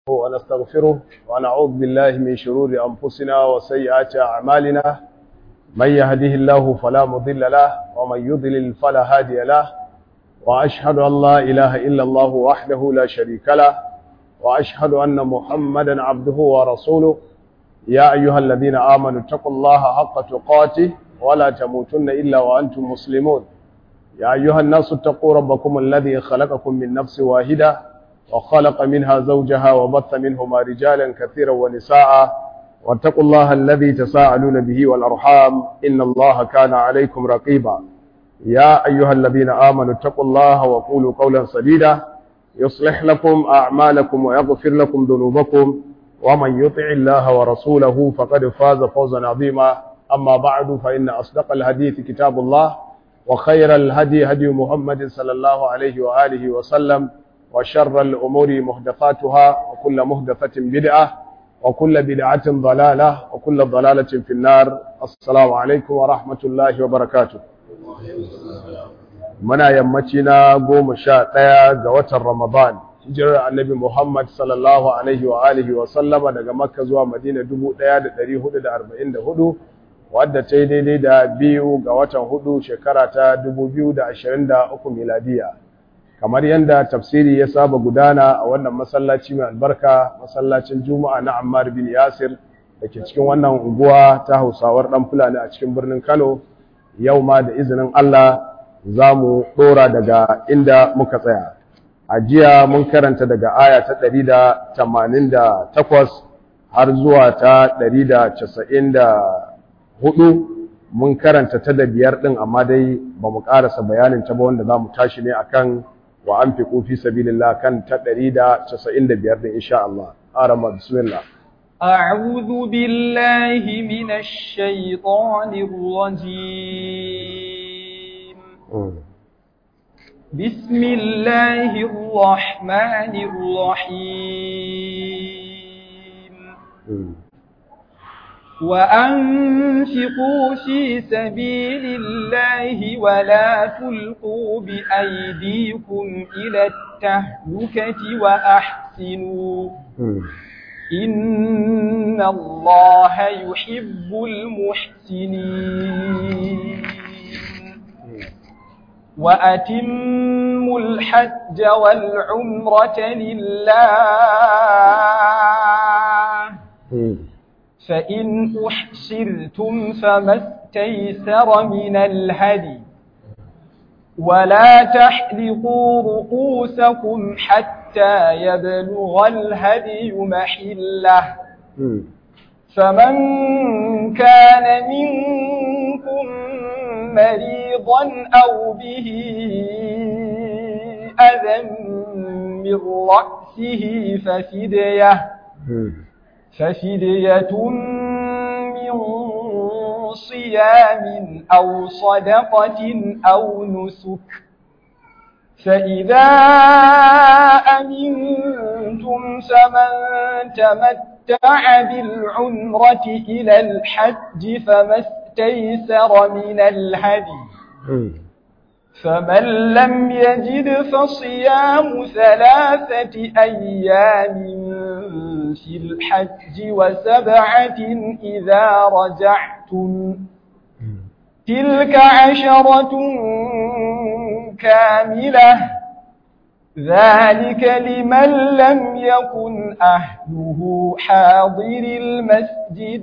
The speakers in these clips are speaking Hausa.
ونستغفره ونعوذ بالله من شرور أنفسنا وسيئات أعمالنا من يهده الله فلا مضل له ومن يضلل فلا هادي له وأشهد أن لا إله إلا الله وحده لا شريك له وأشهد أن محمدا عبده ورسوله يا أيها الذين آمنوا اتقوا الله حق تقاته ولا تموتن إلا وأنتم مسلمون يا أيها الناس اتقوا ربكم الذي خلقكم من نفس واحدة وخلق منها زوجها وبث منهما رجالا كثيرا ونساء واتقوا الله الذي تساءلون به والأرحام إن الله كان عليكم رقيبا يا أيها الذين آمنوا اتقوا الله وقولوا قولا سديدا يصلح لكم أعمالكم ويغفر لكم ذنوبكم ومن يطع الله ورسوله فقد فاز فوزا عظيما أما بعد فإن أصدق الحديث كتاب الله وخير الهدي هدي محمد صلى الله عليه وآله وسلم وشر الأمور محدثاتها وكل محدثة بدعة وكل بدعة ضلالة وكل ضلالة في النار السلام عليكم ورحمة الله وبركاته muna yammaci na goma sha ɗaya ga watan Ramadan hijirar annabi Muhammad sallallahu alaihi wa alihi wa sallama daga Makka zuwa Madina 1444 wadda ta yi daidai da biyu ga watan hudu shekara ta 2023 miladiya kamar yadda tafsiri ya saba gudana a wannan masallaci mai albarka masallacin Juma'a na Ammar bin Yasir da ke cikin wannan unguwa ta Hausawar dan Fulani a cikin birnin Kano yau ma da izinin Allah za mu ɗora daga inda muka tsaya. A jiya mun karanta daga aya ta ɗari da tamanin da takwas har zuwa ta ɗari da casa'in da hudu mun karanta ta da biyar ɗin amma dai ba mu ƙarasa bayanin ta ba wanda za mu tashi ne akan wa an fi ƙofi sabilillah kan ta ɗari da casa'in da biyar ɗin insha Allah. Arama bismillah. أعوذ بالله من الشيطان الرجيم بسم الله الرحمن الرحيم وأنفقوا في سبيل الله ولا تلقوا بأيديكم إلى التهلكة وأحسنوا إن الله يحب المحسنين وأتموا الحج والعمرة لله فإن أحصرتم فما استيسر من الهدي ولا تحلقوا رؤوسكم حتى يبلغ الهدي محله فمن كان منكم مريضا أو به أذى من رأسه ففدية ففدية من صيام أو صدقة أو نسك فإذا أمنتم فمن تمتع بالعمرة إلى الحج فما استيسر من الهدي فمن لم يجد فصيام ثلاثة أيام في الحج وسبعة إذا رجعتم تلك عشرة كاملة ذلك لمن لم يكن أهله حاضر المسجد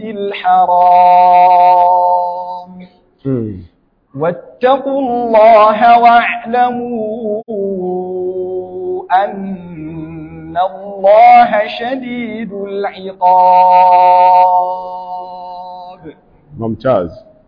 الحرام واتقوا الله واعلموا أن الله شديد العقاب ممتاز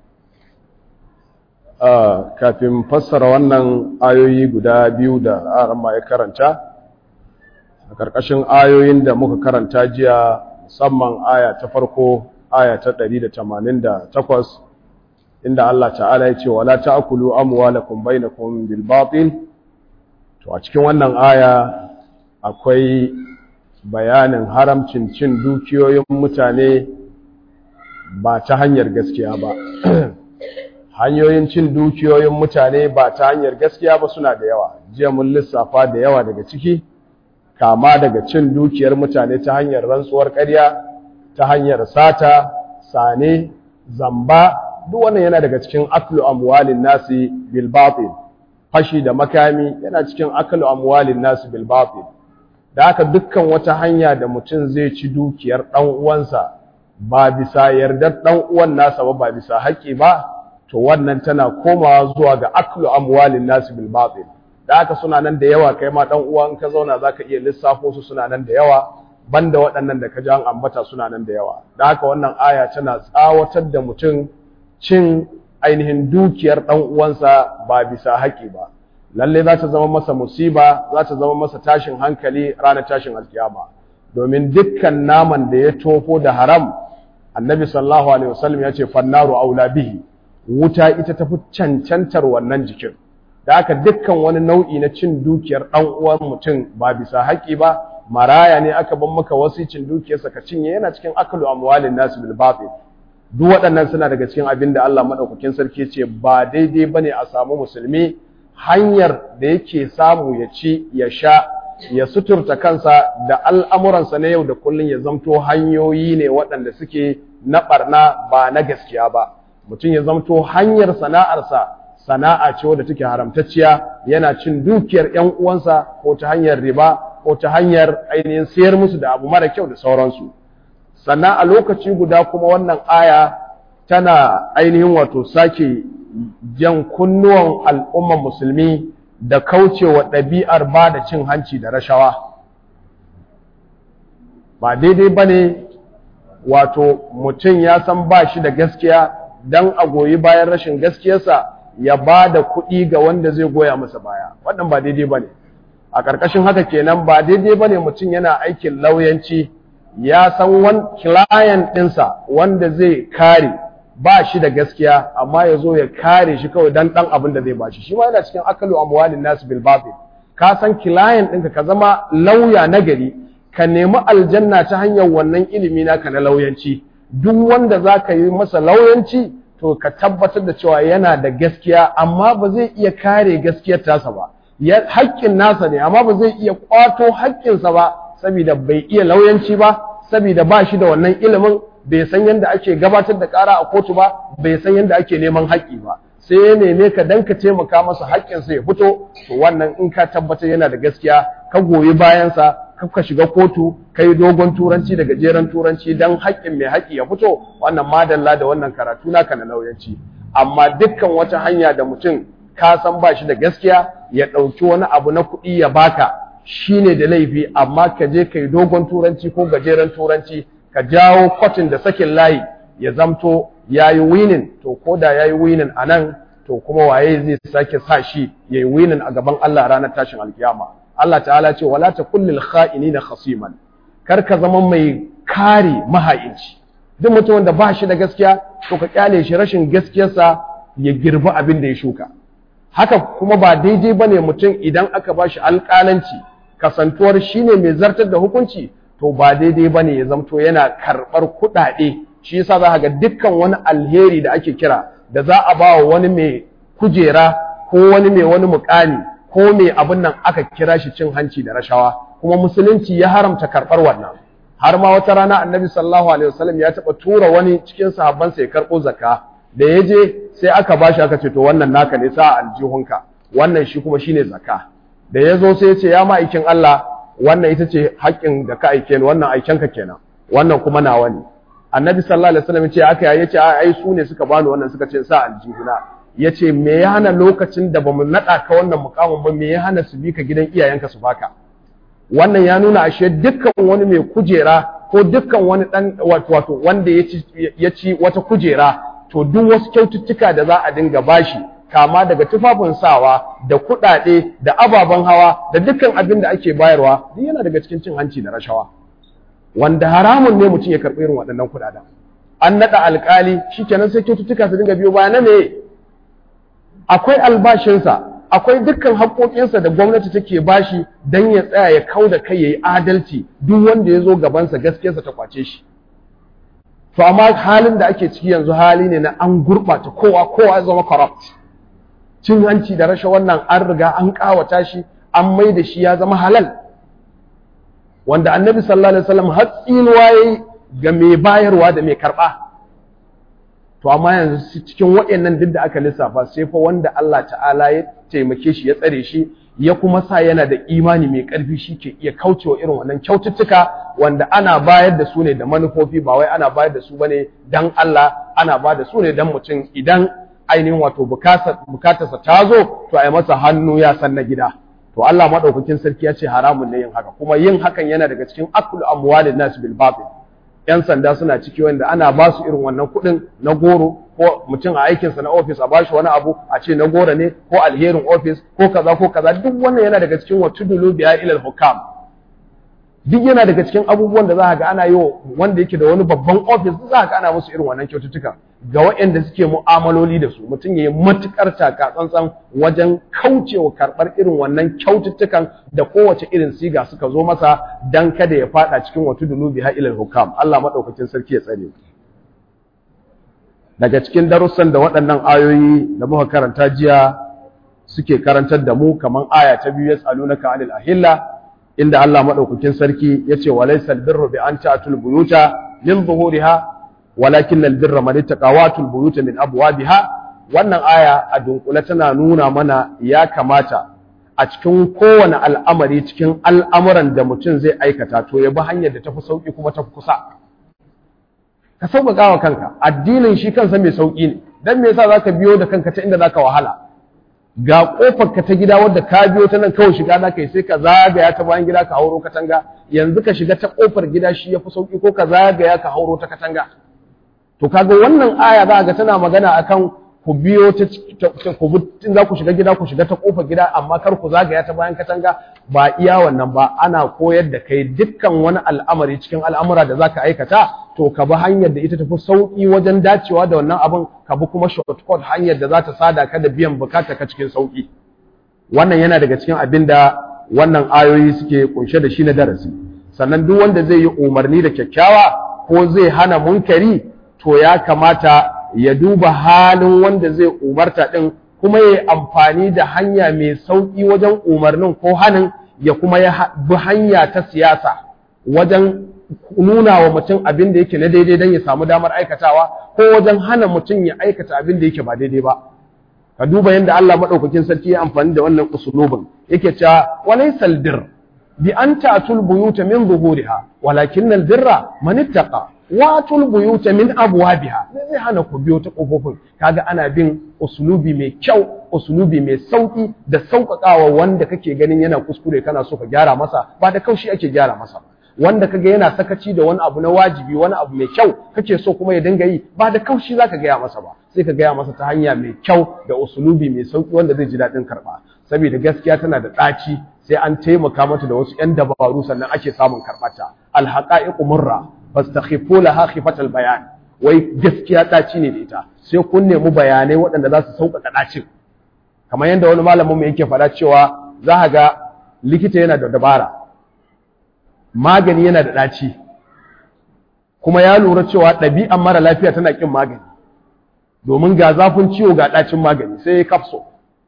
kafin fassara wannan ayoyi guda biyu da arama ya karanta a ƙarƙashin ayoyin da muka karanta jiya musamman aya ta farko aya ta 188 inda Allah ta'ala ya ce wala ta'kulu amwalakum bainakum bil batil to a cikin wannan aya akwai bayanin haramcin cin dukiyoyin mutane ba ta hanyar gaskiya ba hanyoyin cin dukiyoyin mutane ba ta hanyar gaskiya ba suna da yawa jiya mun lissafa da yawa daga ciki kama daga cin dukiyar mutane ta hanyar rantsuwar ƙarya ta hanyar sata sane zamba duk wannan yana daga cikin aklu amwalin nasi bil batil fashi da makami yana cikin aklu amwalin nasi bil batil da haka dukkan wata hanya da mutum zai ci dukiyar dan uwansa ba bisa yardar dan uwan nasa ba ba bisa haƙi ba to wannan tana komawa zuwa ga aklu amwalin nasi bil batil da haka suna nan da yawa kai ma dan uwa in ka zauna zaka iya lissafo su suna nan da yawa banda waɗannan da ka ji an ambata suna nan da yawa da haka wannan aya tana tsawatar da mutum cin ainihin dukiyar ɗan uwansa ba bisa haƙi ba lalle za ta zama masa musiba za ta zama masa tashin hankali ranar tashin alkiyama domin dukkan naman da ya tofo da haram annabi sallallahu alaihi wasallam ya ce fannaru aula bihi wuta ita tafi cancantar wannan jikin da haka dukkan wani nau'i na cin dukiyar ɗan uwan mutum ba bisa haƙi ba maraya ne aka ban maka wasicin dukiyarsa ka cinye yana cikin akalu amwalin nasu bil batil duk waɗannan suna daga cikin abin da Allah madaukakin sarki ce ba daidai bane a samu musulmi hanyar da yake samu ya ci ya sha ya suturta kansa da al'amuransa na yau da kullun ya zamto hanyoyi ne waɗanda suke na ɓarna ba na gaskiya ba mutum ya zamto hanyar sana'arsa sana'a ce wadda take haramtacciya yana cin dukiyar ‘yan uwansa ko ta hanyar riba ko ta hanyar ainihin sayar musu da abu mara kyau da sauransu sannan a lokaci guda kuma wannan aya tana ainihin wato sake jan kunnuwan al'umman musulmi da kaucewa ɗabi'ar ba da cin hanci da rashawa ba daidai ba ne wato mutum ya san ba shi da gaskiya don a goyi bayan rashin gaskiyarsa ya ba da kuɗi ga wanda zai goya masa baya wannan ba daidai ba ne a ƙarƙashin haka kenan ba daidai ba ne mutum yana aikin lauyanci ya san wani client ɗinsa wanda zai kare ba shi da gaskiya amma ya zo ya kare shi kawai dan ɗan abin da zai ba shi shi ma yana cikin akalu amwalin nasu bil batil ka san client ɗinka ka zama lauya na gari ka nemi aljanna ta hanyar wannan ilimi naka na lauyanci duk wanda za ka yi masa lauyanci to ka tabbatar da cewa yana da gaskiya amma ba zai iya kare gaskiyar tasa ba haƙƙin nasa ne amma ba zai iya ƙwato haƙƙinsa ba saboda bai iya lauyanci ba saboda ba shi da wannan ilimin bai san yadda ake gabatar da ƙara a kotu ba bai san yadda ake neman haƙƙi ba sai ya neme ka dan ka taimaka masa haƙƙinsa ya fito to wannan in ka tabbatar yana da gaskiya ka goyi bayansa ka shiga kotu ka yi dogon turanci da gajeren turanci don haƙƙin mai haƙƙi ya fito wannan madalla da wannan karatu naka na lauyanci amma dukkan wata hanya da mutum ka san ba shi da gaskiya ya ɗauki wani abu na kuɗi ya baka shine da laifi amma ka je ka yi dogon turanci ko gajeren turanci ka jawo kwatin da sakin layi ya zamto ya yi winin to ko da ya yi winin a nan to kuma waye zai sake sa shi ya yi winin a gaban Allah ranar tashin alkiyama Allah ta'ala ce wala ta kullil kha'inina khasiman kar ka zama mai kare maha'inci duk mutumin da ba shi da gaskiya to ka kyale shi rashin gaskiyarsa ya girbi abin da ya shuka haka kuma ba daidai bane mutum idan aka ba shi alƙalanci kasantuwar shine mai zartar da hukunci to ba daidai bane ya zamto yana karɓar kuɗaɗe shi yasa za ga dukkan wani alheri da ake kira da za a ba wa wani mai kujera ko wani mai wani mukami ko mai abin nan aka kira shi cin hanci da rashawa kuma musulunci ya haramta karɓar wannan har ma wata rana annabi sallallahu alaihi wasallam ya taɓa tura wani cikin sahabbansa ya karɓo zakka da ya je sai aka bashi aka ce to wannan naka ne sa aljihunka wannan shi kuma shine zakka da ya zo sai ya ce ya ma'aikin Allah wannan ita ce haƙƙin da ka aike ni wannan aikenka kenan wannan kuma nawa ne annabi sallallahu alaihi wasallam ce aka ya ce ai su ne suka bani wannan suka ce sa aljihuna ya ce me ya hana lokacin da bamu naɗa ka wannan mukamin ba me ya hana su bi ka gidan iyayenka su baka wannan ya nuna ashe dukkan wani mai kujera ko dukkan wani dan wato wanda ya ci wata kujera to duk wasu kyaututtuka da za a dinga bashi kama daga tufafin sawa da kuɗaɗe da ababen hawa da dukkan abin da ake bayarwa duk yana daga cikin cin hanci da rashawa wanda haramun ne mutum ya karɓi irin waɗannan kuɗaɗen an naɗa alƙali shikenan sai kyaututtuka su dinga biyo baya na me akwai albashinsa akwai dukkan haƙoƙinsa da gwamnati take bashi don ya tsaya ya kau da kai ya yi adalci duk wanda ya zo gabansa gaskiyarsa ta kwace shi to amma halin da ake ciki yanzu hali ne na an gurɓata kowa kowa ya zama corrupt cin hanci da rashin wannan an riga an ƙawata shi an mai da shi ya zama halal wanda annabi sallallahu alaihi wasallam har tsinuwa yayi ga mai bayarwa da mai karba to amma yanzu cikin waɗannan duk da aka lissafa sai fa wanda Allah ta'ala ya taimake shi ya tsare shi ya kuma sa yana da imani mai ƙarfi shi ke iya kaucewa irin wannan kyaututtuka wanda ana bayar da su ne da manufofi ba wai ana bayar da su bane dan Allah ana ba da su ne dan mutum idan ainihin wato bukatarsa ta zo to a yi masa hannu ya san na gida to Allah madaukakin sarki ya ce haramun ne yin haka kuma yin hakan yana daga cikin akul amwalin nas bil batil yan sanda suna ciki wanda ana ba su irin wannan kuɗin na goro ko mutum a aikinsa na ofis a bashi wani abu a ce na goro ne ko alherin ofis ko kaza ko kaza duk wannan yana daga cikin wa tudulu biya ilal hukam duk yana daga cikin abubuwan da za ga ana yi wanda yake da wani babban ofis za ga ana musu irin wannan kyaututtuka ga waɗanda suke mu'amaloli da su mutum ya yi matuƙar taka tsantsan wajen kaucewa karɓar irin wannan kyaututtukan da kowace irin siga suka zo masa dan kada ya faɗa cikin wata dulubi ha ilal hukam Allah maɗaukakin sarki ya tsare daga cikin darussan da waɗannan ayoyi da muka karanta jiya suke karantar da mu kamar aya ta biyu yas'alunaka anil ahilla inda Allah madaukakin sarki yace walaysa albirru bi an ta'tul buyuta min zuhuriha walakin albirra man ittaqa watul buyuta min abwabiha wannan aya a dunkule tana nuna mana ya kamata a cikin kowane al'amari cikin al'amuran da mutum zai aikata to ya bi hanyar da tafi sauki kuma tafi kusa ka sauƙaƙa wa kanka addinin shi kansa mai sauƙi ne dan me yasa zaka biyo da kanka ta inda zaka wahala ga kofar ka ta gida wadda ka biyo ta nan kawai shiga za ka yi sai ka zagaya ta bayan gida ka hauro katanga yanzu ka shiga ta kofar gida shi ya fi sauki ko ka zagaya ka hauro ta katanga to kaga wannan aya za ga tana magana akan ku biyo ta ku in za ku shiga gida ku shiga ta kofar gida amma kar ku zagaya ta bayan katanga ba iya wannan ba ana koyar da kai dukkan wani al'amari cikin al'amura da zaka aikata to ka bi hanyar da ita tafi sauki wajen dacewa da wannan abin ka bi kuma shortcut hanyar da za ta sada ka da biyan bukata ka cikin sauki wannan yana daga cikin abin da wannan ayoyi suke kunshe da shi na darasi sannan duk wanda zai yi umarni da kyakkyawa ko zai hana munkari to ya kamata ya duba halin wanda zai umarta din kuma ya yi amfani da hanya mai sauki wajen umarnin ko hanin ya kuma ya bi hanya ta siyasa wajen nuna wa mutum abin da yake na daidai don ya samu damar aikatawa ko wajen hana mutum ya aikata abin da yake ba daidai ba ka duba yadda Allah madaukakin sarki ya amfani da wannan usulubin yake cewa walaysal bir bi an ta'tul buyuta min zuhuriha walakin al birra man ittaqa watul buyuta min abwabiha ne zai hana ku biyo ta kofofin kaga ana bin usulubi mai kyau usulubi mai sauki da sauƙaƙawa wanda kake ganin yana kuskure kana so ka gyara masa ba da kaushi ake gyara masa wanda kaga yana sakaci da wani abu na wajibi wani abu mai kyau kake so kuma ya dinga yi ba da kaushi zaka gaya masa ba sai ka gaya masa ta hanya mai kyau da usulubi mai sauki wanda zai ji daɗin karɓa saboda gaskiya tana da ɗaci sai an taimaka mata da wasu ƴan dabaru sannan ake samun karɓata alhaqa'iqu murra fastakhifu laha khifatal bayan wai gaskiya ɗaci ne da ita sai kun nemi bayanai waɗanda za su sauƙaƙa ɗacin kamar yadda wani malamin mu yake faɗa cewa za ga likita yana da dabara magani yana da ɗaci kuma ya lura cewa ɗabi'an mara lafiya tana ƙin magani domin ga zafin ciwo ga ɗacin magani sai ya kafso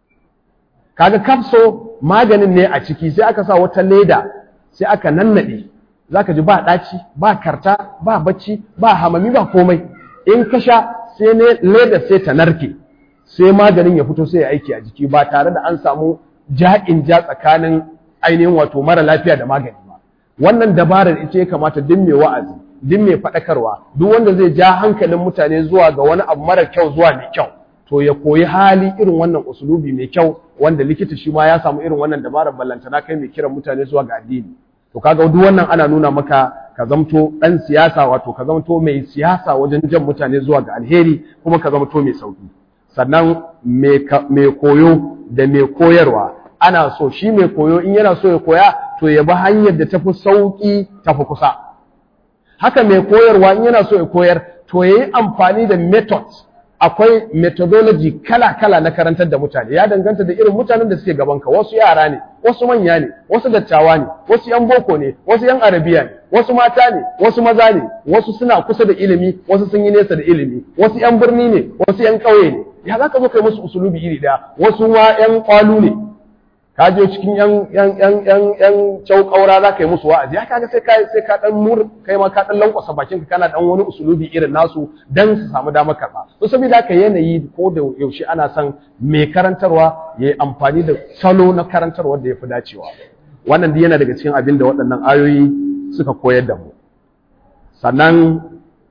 kaga kafso maganin ne a ciki sai aka sa wata leda sai aka nannaɗe za ka ji ba ɗaci ba karta ba bacci ba hamami ba komai in ka sha sai ne leda sai ta narke sai maganin ya fito sai ya aiki a jiki ba tare da an samu ja'in ja tsakanin ainihin wato mara lafiya da magani wannan dabarar ita ya kamata duk mai wa'azi duk mai faɗakarwa duk wanda zai ja hankalin mutane zuwa ga wani abu mara kyau zuwa mai kyau to ya koyi hali irin wannan usulubi mai kyau wanda likita shi ma ya samu irin wannan dabarar ballantana kai mai kiran mutane zuwa ga addini to kaga duk wannan ana nuna maka ka zamto dan siyasa wato ka zamto mai siyasa wajen jan mutane zuwa ga alheri kuma ka zamto mai sauki sannan mai koyo da mai koyarwa ana so shi mai koyo in yana so ya koya to ya bi hanyar da tafi sauki tafi kusa haka mai koyarwa in yana so ya koyar to ya yi amfani da method akwai methodology kala-kala na karantar da mutane ya danganta da irin mutanen da suke gabanka wasu yara ne wasu manya ne wasu dattawa ne wasu yan boko ne wasu yan arabiya ne wasu mata ne wasu maza ne wasu suna kusa da ilimi wasu sun yi nesa da ilimi wasu yan birni ne wasu yan ƙauye ne ya za ka zo kai musu usulubi iri ɗaya wasu ma yan ƙwalu ne ka je cikin yan yan yan yan yan caukaura za ka yi musu wa'azi ya kaga sai ka sai ka dan mur kai ma ka dan lankwasa bakin ka kana dan wani usulubi irin nasu dan su samu damar karba to saboda haka yanayi ko da yaushe ana son mai karantarwa yayi amfani da salo na karantarwa da yafi dacewa wannan dai yana daga cikin abin da waɗannan ayoyi suka koyar da mu sannan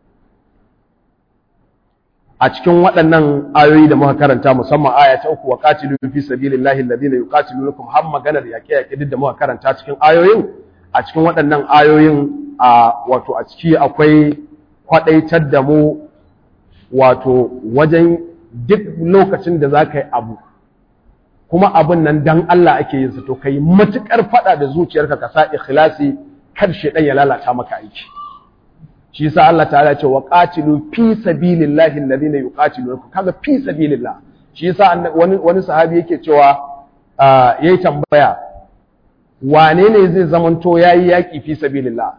a cikin waɗannan ayoyi da muka karanta musamman aya ta uku wa qatilu fi sabilillahi alladhina yuqatilunakum har maganar yaƙe yaƙe duk da muka karanta cikin ayoyin a cikin waɗannan ayoyin a wato a ciki akwai kwadaitar da mu wato wajen duk lokacin da za ka yi abu kuma abin nan dan Allah ake yin sa to kai matukar fada da zuciyarka ka sa ikhlasi kar shedan ya lalata maka aiki shi yasa Allah ta'ala ce wa qatilu fi sabilillahi alladhina yuqatilunakum kaga fi sabilillah shi yasa wani wani sahabi yake cewa yayi tambaya wane ne zai zamanto yayi yaki fi sabilillah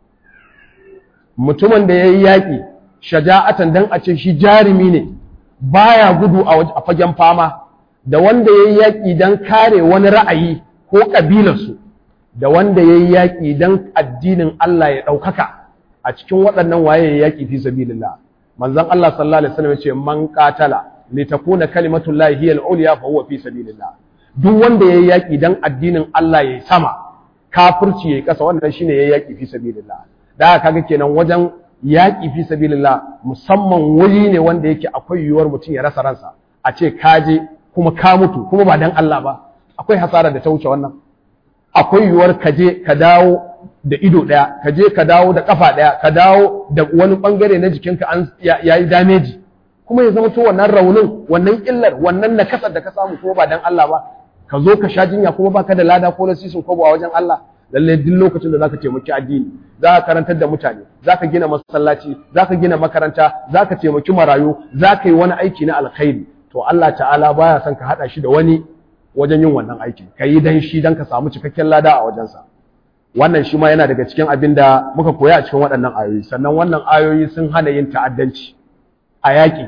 mutumin da yayi yaki shaja'atan dan a ce shi jarimi ne baya gudu a fagen fama da wanda yayi yaki dan kare wani ra'ayi ko kabilarsu da wanda yayi yaki dan addinin Allah ya daukaka a cikin waɗannan waye ya yaƙi fi sabilillah manzon Allah sallallahu alaihi wasallam yace man qatala li takuna kalimatullahi hiya al-ulya fa huwa fi sabilillah duk wanda yayi yaƙi dan addinin Allah yayi sama kafirci yayi kasa wannan shine yayi yaƙi fi sabilillah da kaga kenan wajen yaƙi fi sabilillah musamman wuri ne wanda yake akwai yiwuwar mutum ya rasa ransa a ce kaje kuma ka mutu kuma ba dan Allah ba akwai hasara da ta wuce wannan akwai yiwuwar ka je ka dawo da ido ɗaya ka je ka dawo da ƙafa ɗaya ka dawo da wani ɓangare na jikinka an ya yi dameji kuma ya zama to wannan raunin wannan illar wannan nakasar da ka samu kuma ba dan Allah ba ka zo ka sha jinya kuma baka da lada ko lasisin ko a wajen Allah lalle duk lokacin da zaka taimaki addini za ka karantar da mutane za ka gina masallaci za ka gina makaranta za ka taimaki marayu za ka yi wani aiki na alkhairi to Allah ta'ala baya son ka haɗa shi da wani wajen yin wannan aikin ka yi dan shi dan ka samu cikakken lada a wajensa wannan shi ma yana daga cikin abin da muka koya a cikin waɗannan ayoyi sannan wannan ayoyi sun hana yin ta'addanci a yaƙi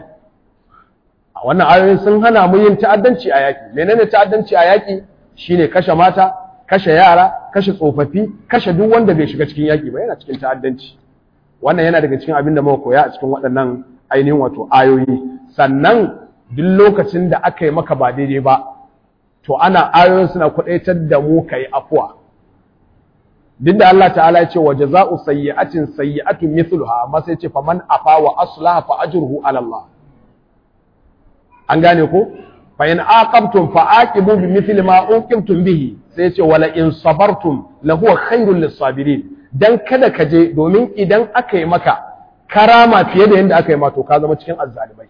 a wannan ayoyi sun hana mu yin ta'addanci a yaƙi menene ta'addanci a yaƙi shine kashe mata kashe yara kashe tsofaffi kashe duk wanda bai shiga cikin yaƙi ba yana cikin ta'addanci wannan yana daga cikin abin da muka koya a cikin waɗannan ainihin wato ayoyi sannan duk lokacin da aka yi maka ba daidai ba to ana ayoyin suna kwaɗaitar da mu ka yi afuwa duk da Allah ta'ala ya ce wa jaza'u sayyi'atin sayyi'atun mithluha amma sai ce faman afa wa aslaha fa ajruhu ala Allah an gane ko fa in aqabtum fa aqibu bi mithli ma uqimtum bihi sai ce wala in sabartum la huwa khairul lis-sabirin dan kada ka je domin idan aka yi maka karama fiye da yanda aka yi ma to ka zama cikin azzalimai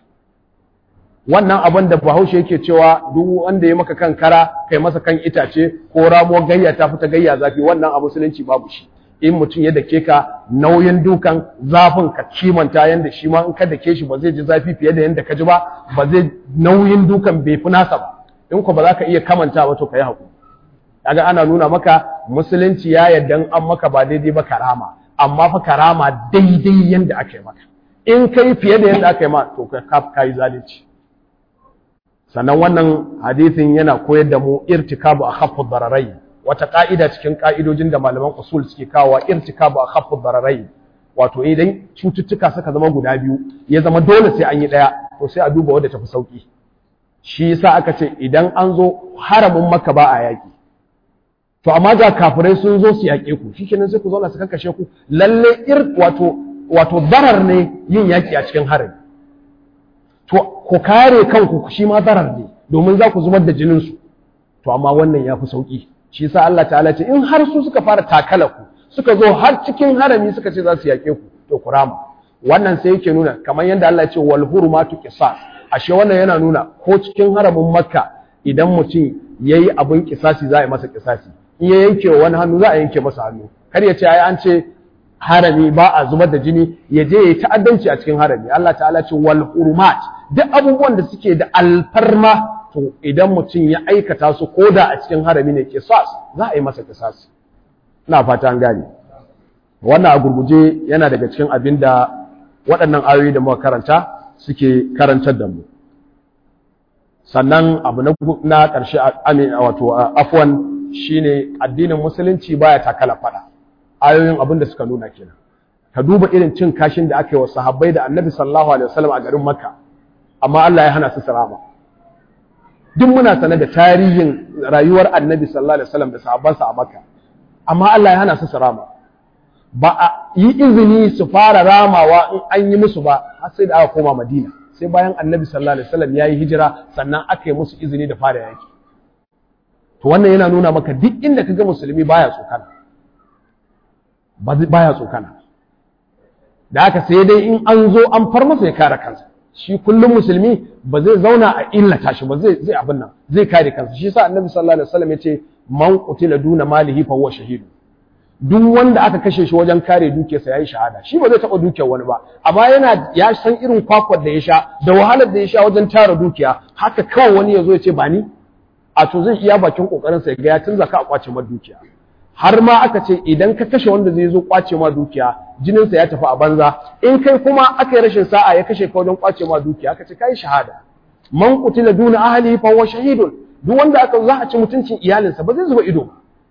wannan abin da bahaushe yake cewa duk wanda ya maka kan kara kai masa kan itace ko ramo gayya ta fita gayya zafi wannan a musulunci babu shi in mutum ya dake ka nauyin dukan zafin ka kimanta yanda shi ma in ka dake shi ba zai ji zafi fiye da yanda ka ji ba ba zai nauyin dukan bai fi nasa ba in ko ba za ka iya kamanta ba to ka yi haƙuri kaga ana nuna maka musulunci ya yarda an maka ba daidai ba karama amma fa karama daidai yanda aka yi maka in kai fiye da yanda aka yi ma to ka yi zalunci sannan wannan hadisin yana koyar da mu irtikabu akhaffu dararai wata ka'ida cikin ka'idojin da malaman usul suke kawo irtikabu akhaffu dararai wato idan cututtuka suka zama guda biyu ya zama dole sai an yi daya to sai a duba wanda tafi sauki shi yasa aka ce idan an zo haramin makka ba a yaki to amma ga kafirai sun zo su yaƙe ku shikenan sai ku zauna su kankashe ku lalle ir wato wato darar ne yin yaki a cikin harami to ku kare kanku shi ma zarar ne domin za ku zubar da jininsu to amma wannan ya fi sauƙi shi sa Allah ta'ala ce in har su suka fara takala ku suka zo har cikin harami suka ce za su yaƙe ku to ku rama wannan sai yake nuna kamar yadda Allah ya ce wal hurumatu qisas ashe wannan yana nuna ko cikin haramin makka idan mutum yayi abin kisasi za a yi masa kisasi in ya yanke wani hannu za a yanke masa hannu kar ya ce ai an ce harami ba a zubar da jini ya je ya yi ta'addanci a cikin harami Allah ta'ala ce wal hurumat duk abubuwan da suke da alfarma to idan mutum ya aikata su ko da a cikin harami ne kisas za a yi masa kisas ina fata an gane wannan a gurguje yana daga cikin abin da waɗannan ayoyi da muka karanta suke karantar da mu sannan abu na ƙarshe wato afwan shine addinin musulunci baya takala fada ayoyin abin da suka nuna kenan ka duba irin cin kashin da aka yi wa sahabbai da annabi sallallahu alaihi wasallam a garin makka amma Allah ya hana su sarama duk muna sane da tarihin rayuwar annabi sallallahu alaihi wasallam da sahabbansa a makka amma Allah ya hana su sarama ba a yi izini su fara ramawa in an yi musu ba har sai da aka koma madina sai bayan annabi sallallahu alaihi wasallam ya yi hijira sannan aka yi musu izini da fara yaki to wannan yana nuna maka duk inda ka ga musulmi baya tsokana baya tsokana da haka sai dai in an zo an far masa ya kare kansa shi kullum musulmi ba zai zauna a illata shi ba zai zai abin nan zai kare kansa shi yasa annabi sallallahu alaihi wasallam yace man qutila duna malihi fa huwa shahidu duk wanda aka kashe shi wajen kare dukiyarsa yayi shahada shi ba zai taba dukiyar wani ba amma yana ya san irin kwakwar da ya sha da wahalar da ya sha wajen tara dukiya haka kawai wani ya zo ya ce ba ni a to zai iya bakin kokarin sa ya ga ya tunza ka a kwace ma dukiya har ma aka ce idan ka kashe wanda zai zo kwace ma dukiya jininsa ya tafi a banza in kai kuma aka yi rashin sa'a ya kashe ka wajen kwace ma dukiya aka ce kai shahada man qutila duna ahli fa huwa shahidun duk wanda aka za a ci mutuncin iyalinsa ba zai zuba ido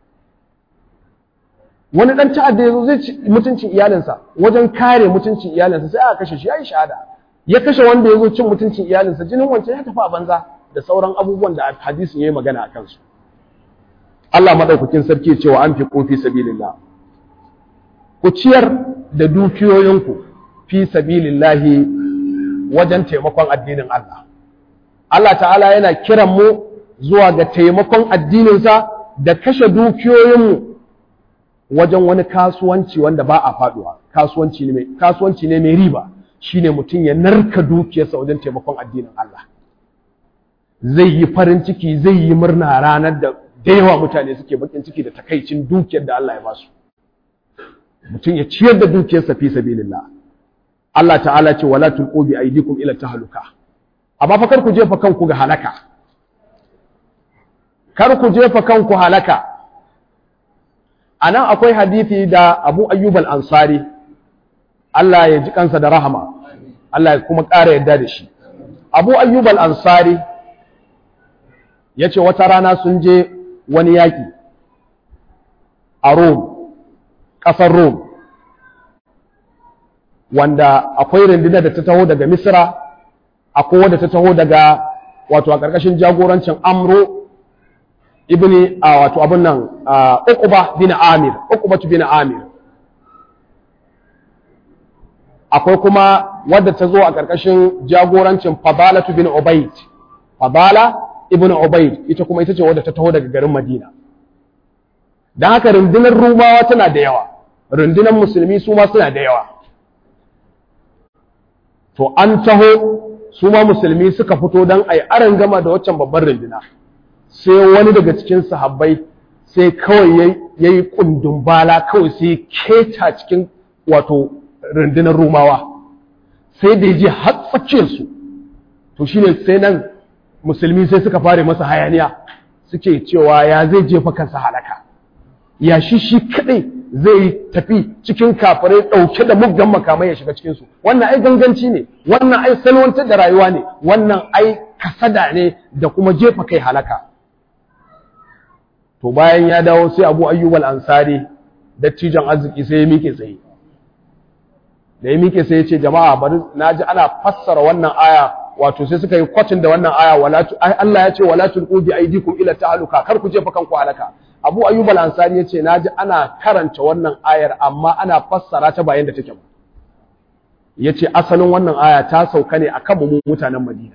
wani dan ta'adda yazo zai ci mutuncin iyalinsa wajen kare mutuncin iyalinsa sai aka kashe shi yayi shahada ya kashe wanda yazo cin mutuncin iyalinsa jinin wancan ya tafi a banza da sauran abubuwan da hadisin yayi magana akan su Allah madaukakin sarki cewa an fi kofi sabilillah ku ciyar da dukiyoyinku fi sabilillahi wajen taimakon addinin Allah Allah ta'ala yana kiran mu zuwa ga taimakon addininsa da kashe dukiyoyinmu wajen wani kasuwanci wanda ba a faduwa kasuwanci ne mai kasuwanci ne mai riba shine mutum ya narka dukiyarsa wajen taimakon addinin Allah zai yi farin ciki zai yi murna ranar da da yawa mutane suke bakin ciki da takaicin dukiyar da Allah ya basu mutum ya ciyar da dukiyarsa fi sabilillah Allah ta'ala ce wala tulqu bi aydikum ila tahluka amma fa kar ku jefa kanku ga halaka kar ku jefa kanku halaka anan akwai hadisi da Abu Ayyub al-Ansari Allah ya ji kansa da rahama Allah ya kuma ƙara yadda da shi Abu Ayyub al-Ansari yace wata rana sun je wani yaƙi a Rome, ƙasar Rome, wanda akwai rundunar da ta taho daga Misra, akwai wadda ta taho daga wato a ƙarƙashin jagorancin Amro ibni a wato abin nan Uqba bin Amir, Uqba bin Amir. Akwai kuma wadda ta zo a ƙarƙashin jagorancin Fadalatu bin Ubayd. Fadala ibn Ubayd ita kuma ita ce wadda ta taho daga garin Madina dan haka rundunar Rumawa tana da yawa rundunar musulmi su ma suna da yawa to an taho su ma musulmi suka fito dan ai aran gama da waccan babbar runduna sai wani daga cikin sahabbai sai kawai yayi kundun bala kawai sai keta cikin wato rundunar Rumawa sai da yaje har tsakiyar su to shine sai nan musulmi sai suka fare masa hayaniya suke cewa ya zai jefa kansa halaka ya shi shi kadai zai tafi cikin kafirai dauke da muggan makamai ya shiga cikin su wannan ai ganganci ne wannan ai salwantar da rayuwa ne wannan ai kasada ne da kuma jefa kai halaka to bayan ya dawo sai Abu Ayyub al-Ansari dattijan arziki sai ya mike tsaye da ya mike sai ya ce jama'a bari naji ana fassara wannan aya wato sai suka yi kwatin da wannan aya wala Allah ya ce wala tulqu bi aydikum ila ta'aluka kar ku jefa kanku halaka Abu Ayyub al-Ansari ya ce naji ana karanta wannan ayar amma ana fassara ta bayan da take ba yace asalin wannan aya ta sauka ne akan mu mutanen Madina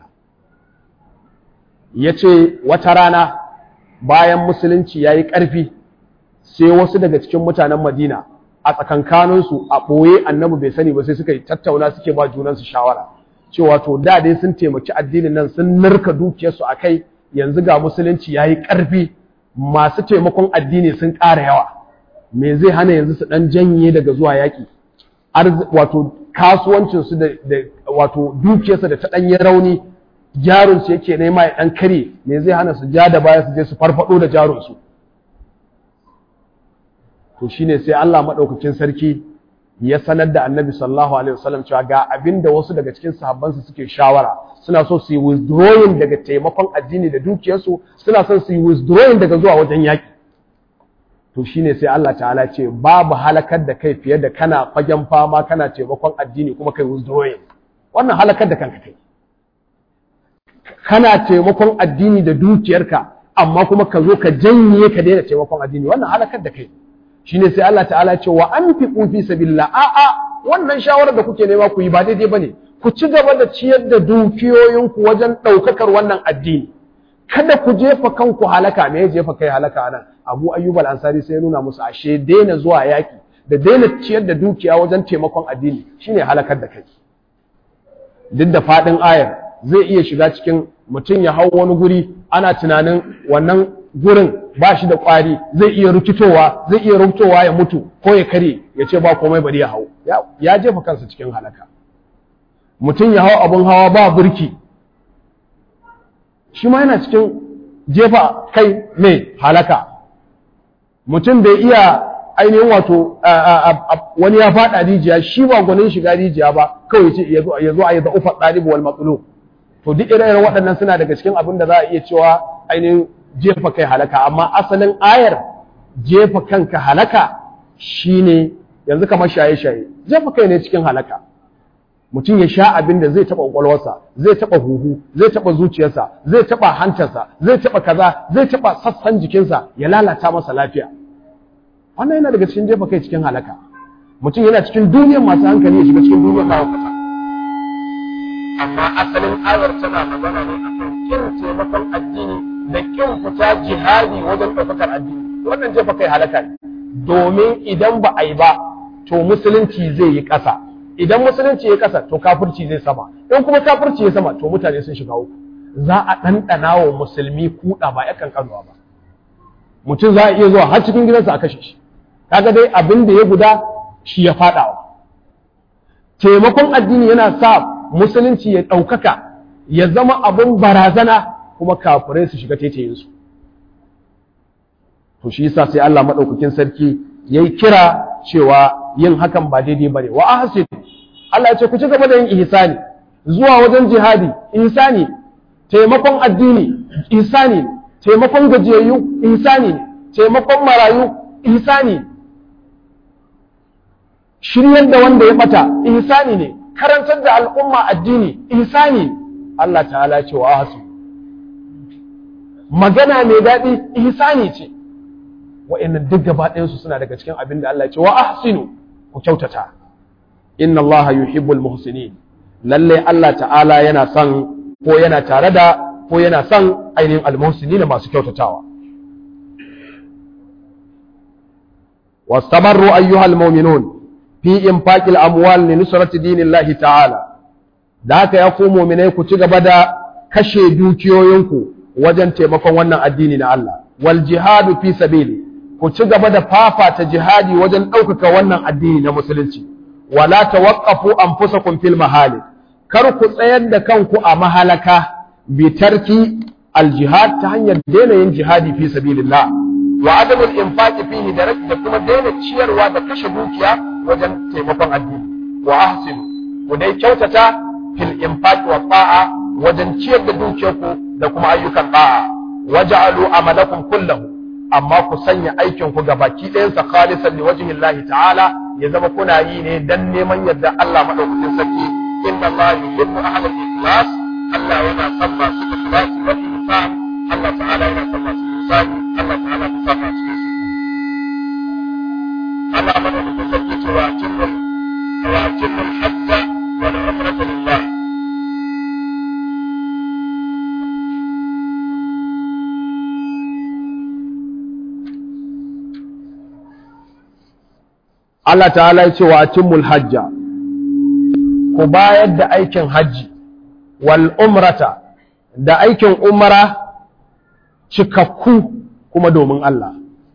yace wata rana bayan musulunci yayi ƙarfi sai wasu daga cikin mutanen Madina a tsakankaninsu a ɓoye annabi bai sani ba sai suka yi tattauna suke ba junansu shawara cewa to da dai sun taimaki addinin nan sun narka dukiyarsu a kai yanzu ga musulunci ya yi ƙarfi masu taimakon addini sun ƙara yawa me zai hana yanzu su ɗan janye daga zuwa yaƙi wato kasuwancinsu da wato dukiyarsa da ta ɗanyi rauni jarinsu yake nema ya ɗan kare me zai hana su ja da baya su je su farfaɗo da jarinsu to shine sai Allah maɗaukakin sarki ya sanar da annabi sallallahu alaihi wasallam cewa ga abin da wasu daga cikin sahabbansu suke shawara suna so su yi withdrawing daga taimakon addini da dukiyarsu suna son su yi withdrawing daga zuwa wajen yaƙi to shine sai Allah ta'ala ce babu halakar da kai fiye da kana fagen fama kana taimakon addini kuma kai withdrawing wannan halakar da kanka kai kana taimakon addini da dukiyarka amma kuma ka zo ka janye ka daina taimakon addini wannan halakar da kai shine sai Allah ta'ala ce wa anfiqu fi sabilillah a a wannan shawarar da kuke nema ku yi ba daidai bane ku ci gaba da ciyar da dukiyoyinku wajen ɗaukakar wannan addini kada ku jefa kanku halaka me ya jefa kai halaka nan Abu Ayyub al-Ansari sai ya nuna musu ashe daina zuwa yaki da daina ciyar da dukiya wajen taimakon addini shine halakar da kai duk da fadin ayar zai iya shiga cikin mutum ya hau wani guri ana tunanin wannan gurin ba shi da ƙwari zai iya rukitowa zai iya rukitowa ya mutu ko ya kare ya ce ba komai bari ya hau ya jefa kansa cikin halaka mutum ya hau abin hawa ba burki shi ma yana cikin jefa kai mai halaka mutum bai iya ainihin wato wani ya faɗa rijiya shi ba gwanin shiga rijiya ba kawai ce ya zo a yi za'ufa ɗalibu wal matsalo to duk ire-iren waɗannan suna daga cikin abin da za a iya cewa ainihin jefa kai halaka amma asalin ayar jefa kanka halaka shine yanzu kamar shaye-shaye jefa kai ne cikin halaka mutum ya sha abin da zai taɓa ƙwaƙwalwarsa zai taɓa huhu zai taɓa zuciyarsa zai taɓa hantarsa zai taɓa kaza zai taɓa sassan jikinsa ya lalata masa lafiya wannan yana daga cikin jefa kai cikin halaka mutum yana cikin duniyar masu hankali ya shiga cikin duniyar mawakata amma asalin ayar tana magana ne akan kin taimakon addini da kin fita jihadi wajen ɗaukakar addini wannan jefa kai halaka ne domin idan ba a yi ba to musulunci zai yi ƙasa idan musulunci ya ƙasa to kafirci zai sama in kuma kafirci ya sama to mutane sun shiga uku za a ɗanɗana wa musulmi kuɗa ba yakan kanuwa ba mutum za a iya zuwa har cikin gidansa a kashe shi kaga dai abin da ya guda shi ya faɗawa taimakon addini yana sa musulunci ya ɗaukaka ya zama abin barazana kuma kafirai su shiga taitayinsu to shi yasa sai Allah maɗaukakin sarki ya yi kira cewa yin hakan ba daidai ba ne wa ahsin Allah ya ce ku ci gaba da yin ihsani zuwa wajen jihadi ihsani taimakon addini ihsani taimakon gajiyayyu ihsani taimakon marayu ihsani shiryar da wanda ya bata ihsani ne karantar da al'umma addini ihsani Allah ta'ala ce wa ahsin magana mai daɗi ihsani ce wa'annan duk gaba ɗayansu suna daga cikin abin da Allah ya ce wa ahsinu ku kyautata inna Allah yuhibbul muhsinin lalle Allah ta'ala yana son ko yana tare da ko yana son ainihin almuhsinin masu kyautatawa wastamarru ayyuhal mu'minun fi infaqil amwal li nusrati dinillahi ta'ala da haka ya ku mu'minai ku ci gaba da kashe dukiyoyinku wajen taimakon wannan addini na Allah wal jihadu fi sabili ku ci gaba da fafata jihadi wajen ɗaukaka wannan addini na musulunci wala tawaqqafu anfusakum fil mahalik kar ku tsayar da kanku a mahalaka bi tarki al jihad ta hanyar daina yin jihadi fi sabilillah wa adam al infaqi fihi da da kuma daina ciyarwa da kashe dukiya wajen taimakon addini wa ahsinu ku dai kyautata fil infaqi wa ta'a wajen ciyar da dukiyarku da kuma ayyukan ta'a waj'alu amalakum kullahu amma ku sanya aikin ku baki ɗayansa khalisan li wajhi Allah ta'ala ya zama kuna yi ne dan neman yadda Allah madaukakin sarki inna Allah yuhibbu ahlal ikhlas Allah yana son masu ikhlasi wal ihsan Allah ta'ala yana son masu ihsani Allah ta'ala ya sa masu ihsani Allah madaukakin sarki ce wa jinnul wa jinnul hajja wal umrata lillah Allah ta'ala ya ce wa atimmul hajja ku bayar da aikin hajji wal umrata da aikin umara cikakku kuma domin Allah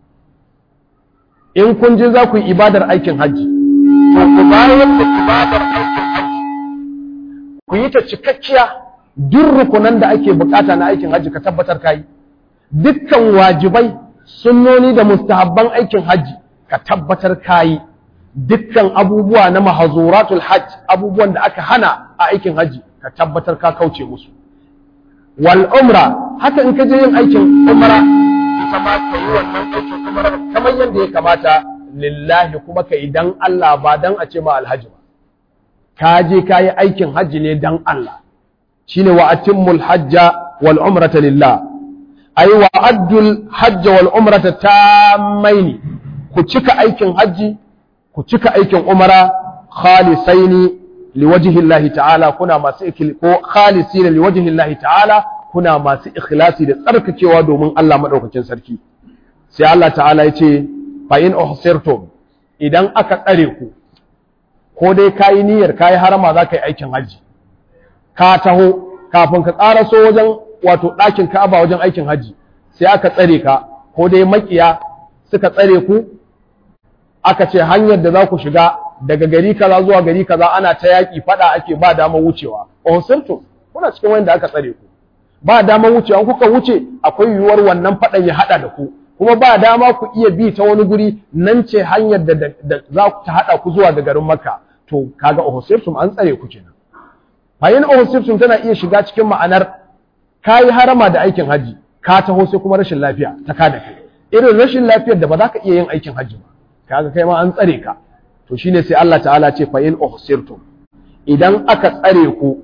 in kun je za ku yi ibadar aikin hajji to ku bayar da ibadar aikin hajji ku yi ta cikakkiya duk rukunan da ake bukata na aikin hajji ka tabbatar ka yi dukkan wajibai sunnoni da mustahabban aikin hajji ka tabbatar ka yi dukkan abubuwa na mahazuratul hajj abubuwan da aka hana a aikin haji ka tabbatar ka kauce musu wal umra haka in ka je yin aikin umra ita ma ka yi wannan aikin umra kamar yadda ya kamata lillahi kuma ka idan Allah ba dan a ce ma alhaji ba ka je ka yi aikin haji ne dan Allah shine wa atimmul hajja wal umrata lillah ay wa addul hajja wal umrata tammaini ku cika aikin haji ku cika aikin umara khalisaini liwajhi Allah ta'ala kuna masu ikil ko khalisina liwajhi Allah ta'ala kuna masu ikhlasi da tsarkakewa domin Allah madaukakin sarki sai Allah ta'ala yace fa in uhsirtum idan aka tsare ku ko dai kayi niyyar kayi harama za ka yi aikin haji ka taho kafin ka ƙaraso wajen wato ɗakin Ka'aba wajen aikin haji sai aka tsare ka ko dai makiya suka tsare ku aka ce hanyar da za ku shiga daga gari kaza zuwa gari kaza ana ta yaƙi faɗa ake ba dama wucewa ohsirtum kuna cikin wanda aka tsare ku ba dama wucewa kuka wuce akwai yiwuwar wannan faɗan ya haɗa da ku kuma ba dama ku iya bi ta wani guri nan ce hanyar da, da za ku ta haɗa ku zuwa ga garin makka to kaga ohsirtum an tsare ku kenan fayin ohsirtum tana iya shiga cikin ma'anar kayi harama da aikin haji ka taho sai kuma rashin lafiya ta kada kai irin rashin lafiyar da ba za ka iya yin aikin haji ba kaga kai ma an tsare ka to shine sai Allah ta'ala ce fa in uhsirtum idan aka tsare ku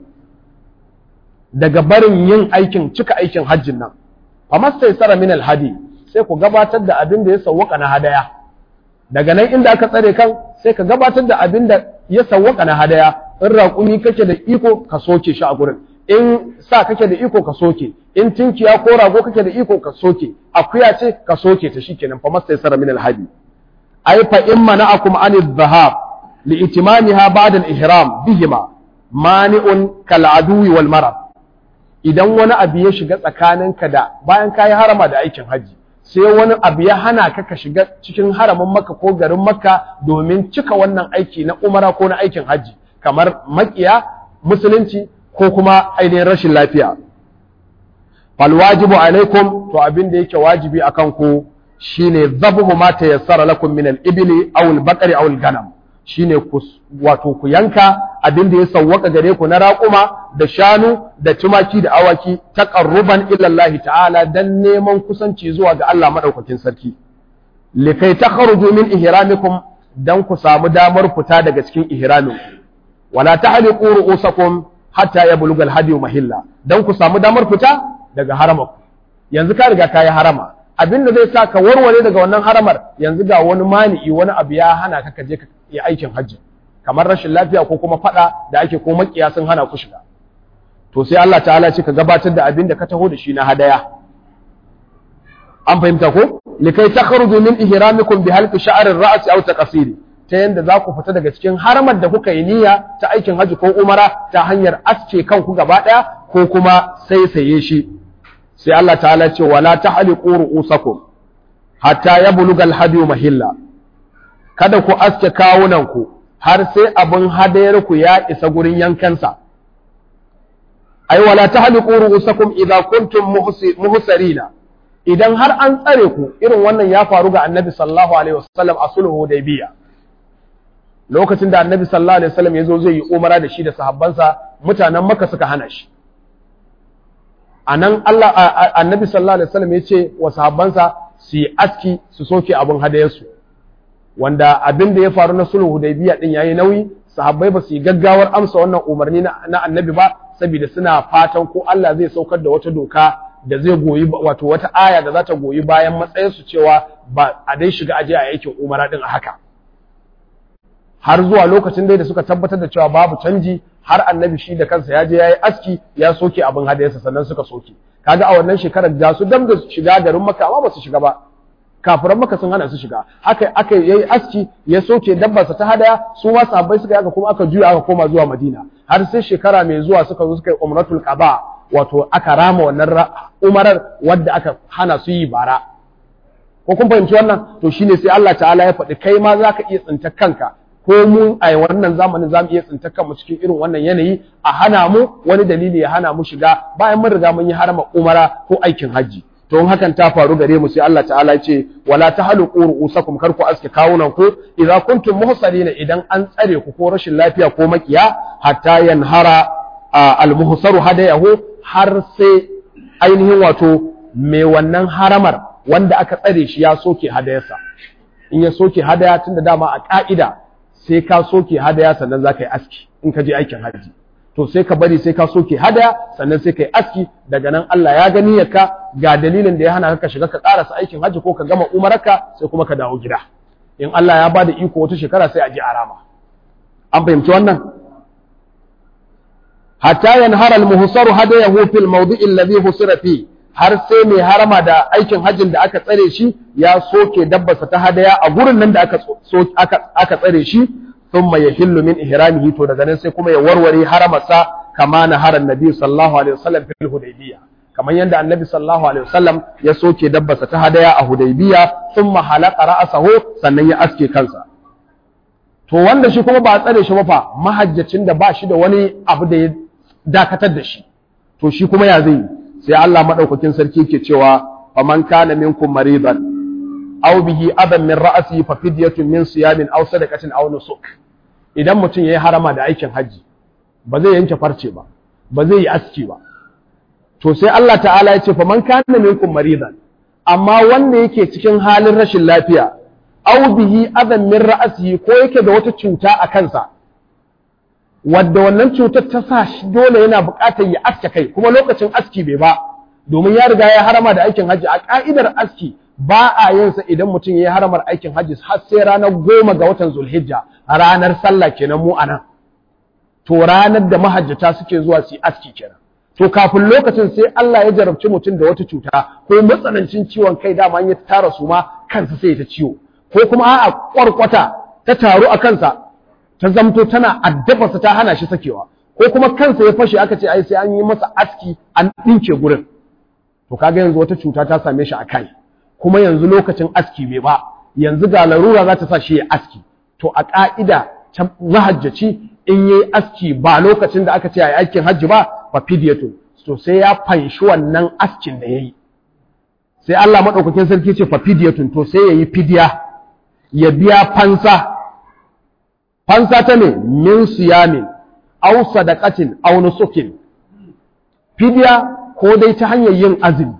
daga barin yin aikin cika aikin hajjin nan famastaysara min alhadi sai ku gabatar da abin da ya sawwaka na hadaya daga nan inda aka tsare kan sai ka gabatar da abin da ya sawwaka na hadaya in raƙumi kake da iko ka soke shi a gurin in sa kake da iko ka soke in tinkiya ko rago kake da iko ka soke akuya ce ka soke ta shikenan famastaysara min alhadi ay fa in mana'akum anil dhahab li itimamiha ba'da al-ihram bihima mani'un kal aduwi wal marad idan wani abu ya shiga tsakaninka da bayan kayi harama da aikin haji sai wani abu ya hana ka ka shiga cikin haramin makka ko garin makka domin cika wannan aiki na umara ko na aikin haji kamar makiya musulunci ko kuma ainihin rashin lafiya fal wajibu alaikum to abin da yake wajibi akan ku shine zabhu ma tayassara lakum min al-ibli aw al-baqari aw al-ganam shine ku wato ku yanka abin da ya sawwaka gare ku na raƙuma da shanu da tumaki da awaki taqarruban ila Allah ta'ala dan neman kusanci zuwa ga Allah madaukakin sarki likai takhruju min ihramikum dan ku samu damar fita daga cikin ihramin wala tahliqu ru'usakum hatta yablugha al-hadi mahilla dan ku samu damar fita daga haramaku yanzu ka riga ka yi harama abin da zai sa ka warware daga wannan haramar yanzu ga wani mani'i wani abu ya hana ka je ka yi aikin hajji kamar rashin lafiya ko kuma fada da ake ko makiya sun hana ku shiga to sai Allah ta'ala ce ka gabatar da abin da ka taho da shi na hadaya an fahimta ko likai takhruju min ihramikum bi halqi sha'r ar-ra's aw taqsiri ta yanda za ku fita daga cikin haramar da kuka yi niyya ta aikin hajji ko umara ta hanyar aske kanku gaba daya ko kuma saisaye shi sai Allah ta'ala ce wala tahliqu ru'usakum hatta yablugha al-hadi mahilla kada ku aske kawunan ku har sai abin hadayar ku ya isa gurin yankansa ai wala tahliqu ru'usakum idza kuntum muhsirina idan har an tsare ku irin wannan ya faru ga Annabi sallallahu alaihi wasallam a sulhu Hudaybiya lokacin da Annabi sallallahu alaihi wasallam ya zo zai yi umara da shi da sahabbansa mutanen Makka suka hana shi a nan Allah annabi sallallahu alaihi wasallam ya ce wa sahabbansa su yi aski su soke abin hadayarsu wanda abin da ya faru na sulhu hudaybiya din yayi nauyi sahabbai ba su yi gaggawar amsa wannan umarni na annabi ba saboda suna fatan ko Allah zai saukar da wata doka da zai goyi wato wata aya da za ta goyi bayan matsayin su cewa ba a dai shiga aje a aikin umara din a haka har zuwa lokacin dai da suka tabbatar da cewa babu canji har annabi shi da kansa ya je ya yi aski ya soke abin hadayarsa sannan suka soke kaga a wannan shekarar da su dam da shiga garin maka amma ba su shiga ba kafiran maka sun hana su shiga haka aka yayi aski ya soke dabbarsa ta hadaya su ma sahabbai suka yaka kuma aka juya aka koma zuwa madina har sai shekara mai zuwa suka zo suka yi umratul qaba wato aka rama wannan umarar wadda aka hana su yi bara ko kun fahimci wannan to shine sai Allah ta'ala ya faɗi kai ma zaka iya tsinta kanka ko mu a wannan zamanin zamu iya tsinta kanmu cikin irin wannan yanayi a hana mu wani dalili ya hana mu shiga bayan mun riga mun yi harama umara ko aikin haji to in hakan ta faru gare mu sai Allah ta'ala ya ce wala tahluqu ru'usakum kar ku aske kawunan ku idza kuntum muhsarina idan an tsare ku ko rashin lafiya ko makiya hatta yanhara al-muhsaru hadayahu har sai ainihin wato mai wannan haramar wanda aka tsare shi ya soke hadayarsa in ya soke hadaya tunda dama a ka'ida sai ka soke hadaya sannan za ka yi aski in ka je aikin hajji to sai ka bari sai ka soke hadaya sannan sai ka yi aski daga nan Allah ya gani ka ga dalilin da ya hana ka shiga ka karasa aikin hajji ko ka gama umararka sai kuma ka dawo gida in Allah ya bada iko wata shekara sai a je arama an fahimci wannan hatta yanhara al-muhsaru hadayahu fil mawdi'i alladhi husira fi har sai mai harama da aikin hajjin da aka tsare shi ya soke dabbarsa ta hadaya a gurin nan da aka aka tsare shi thumma yahillu min ihramihi to daga nan sai kuma ya warware haramarsa kama na haran nabi sallallahu alaihi wasallam fil hudaybiyya kamar yadda annabi sallallahu alaihi wasallam ya soke dabbarsa ta hadaya a hudaybiyya thumma halaqa ra'sahu sannan ya aske kansa to wanda shi kuma ba a tsare shi ba fa mahajjacin da ba shi da wani abu da ya dakatar da shi to shi kuma ya zai sai Allah madaukakin sarki ke cewa faman kana minkum maridan aw bihi adan min ra'si fa fidyatun min siyamin aw sadaqatin aw nusuk idan mutum yayi harama da aikin haji ba zai yanke farce ba ba zai yi aski ba to sai Allah ta'ala ya ce faman kana minkum maridan amma wanda yake cikin halin rashin lafiya aw bihi adan min ra'si ko yake da wata cuta a kansa wadda wannan cutar ta sa shi dole yana buƙatar ya aske kai kuma lokacin aski bai ba domin ya riga ya harama da aikin hajji a ka'idar aski ba a yin sa idan mutum ya yi haramar aikin hajji har sai ranar goma ga watan zulhijja a ranar sallah kenan mu anan to ranar da mahajjata suke zuwa su yi aski kenan to kafin lokacin sai Allah ya jarabci mutum da wata cuta ko matsanancin ciwon kai dama ya tara su ma kansa sai ta ciwo ko kuma a'a kwarkwata ta taru a kansa ta zamto tana addabarsa ta hana shi sakewa ko kuma kansa ya fashe aka ce ai sai an yi masa aski an ɗinke gurin to kaga yanzu wata cuta ta same shi a kai kuma yanzu lokacin aski bai ba yanzu ga larura za ta sa shi ya aski to a ƙa'ida ta mahajjaci in yi aski ba lokacin da aka ce a yi aikin hajji ba fa fidyatu to sai ya fanshi wannan askin da ya yi sai Allah maɗaukakin sarki ce fa fidyatun to sai ya yi fidya ya biya fansa fansa ta ne min siyamin aw sadaqatin aw nusukin fidya ko dai ta hanyar yin azumi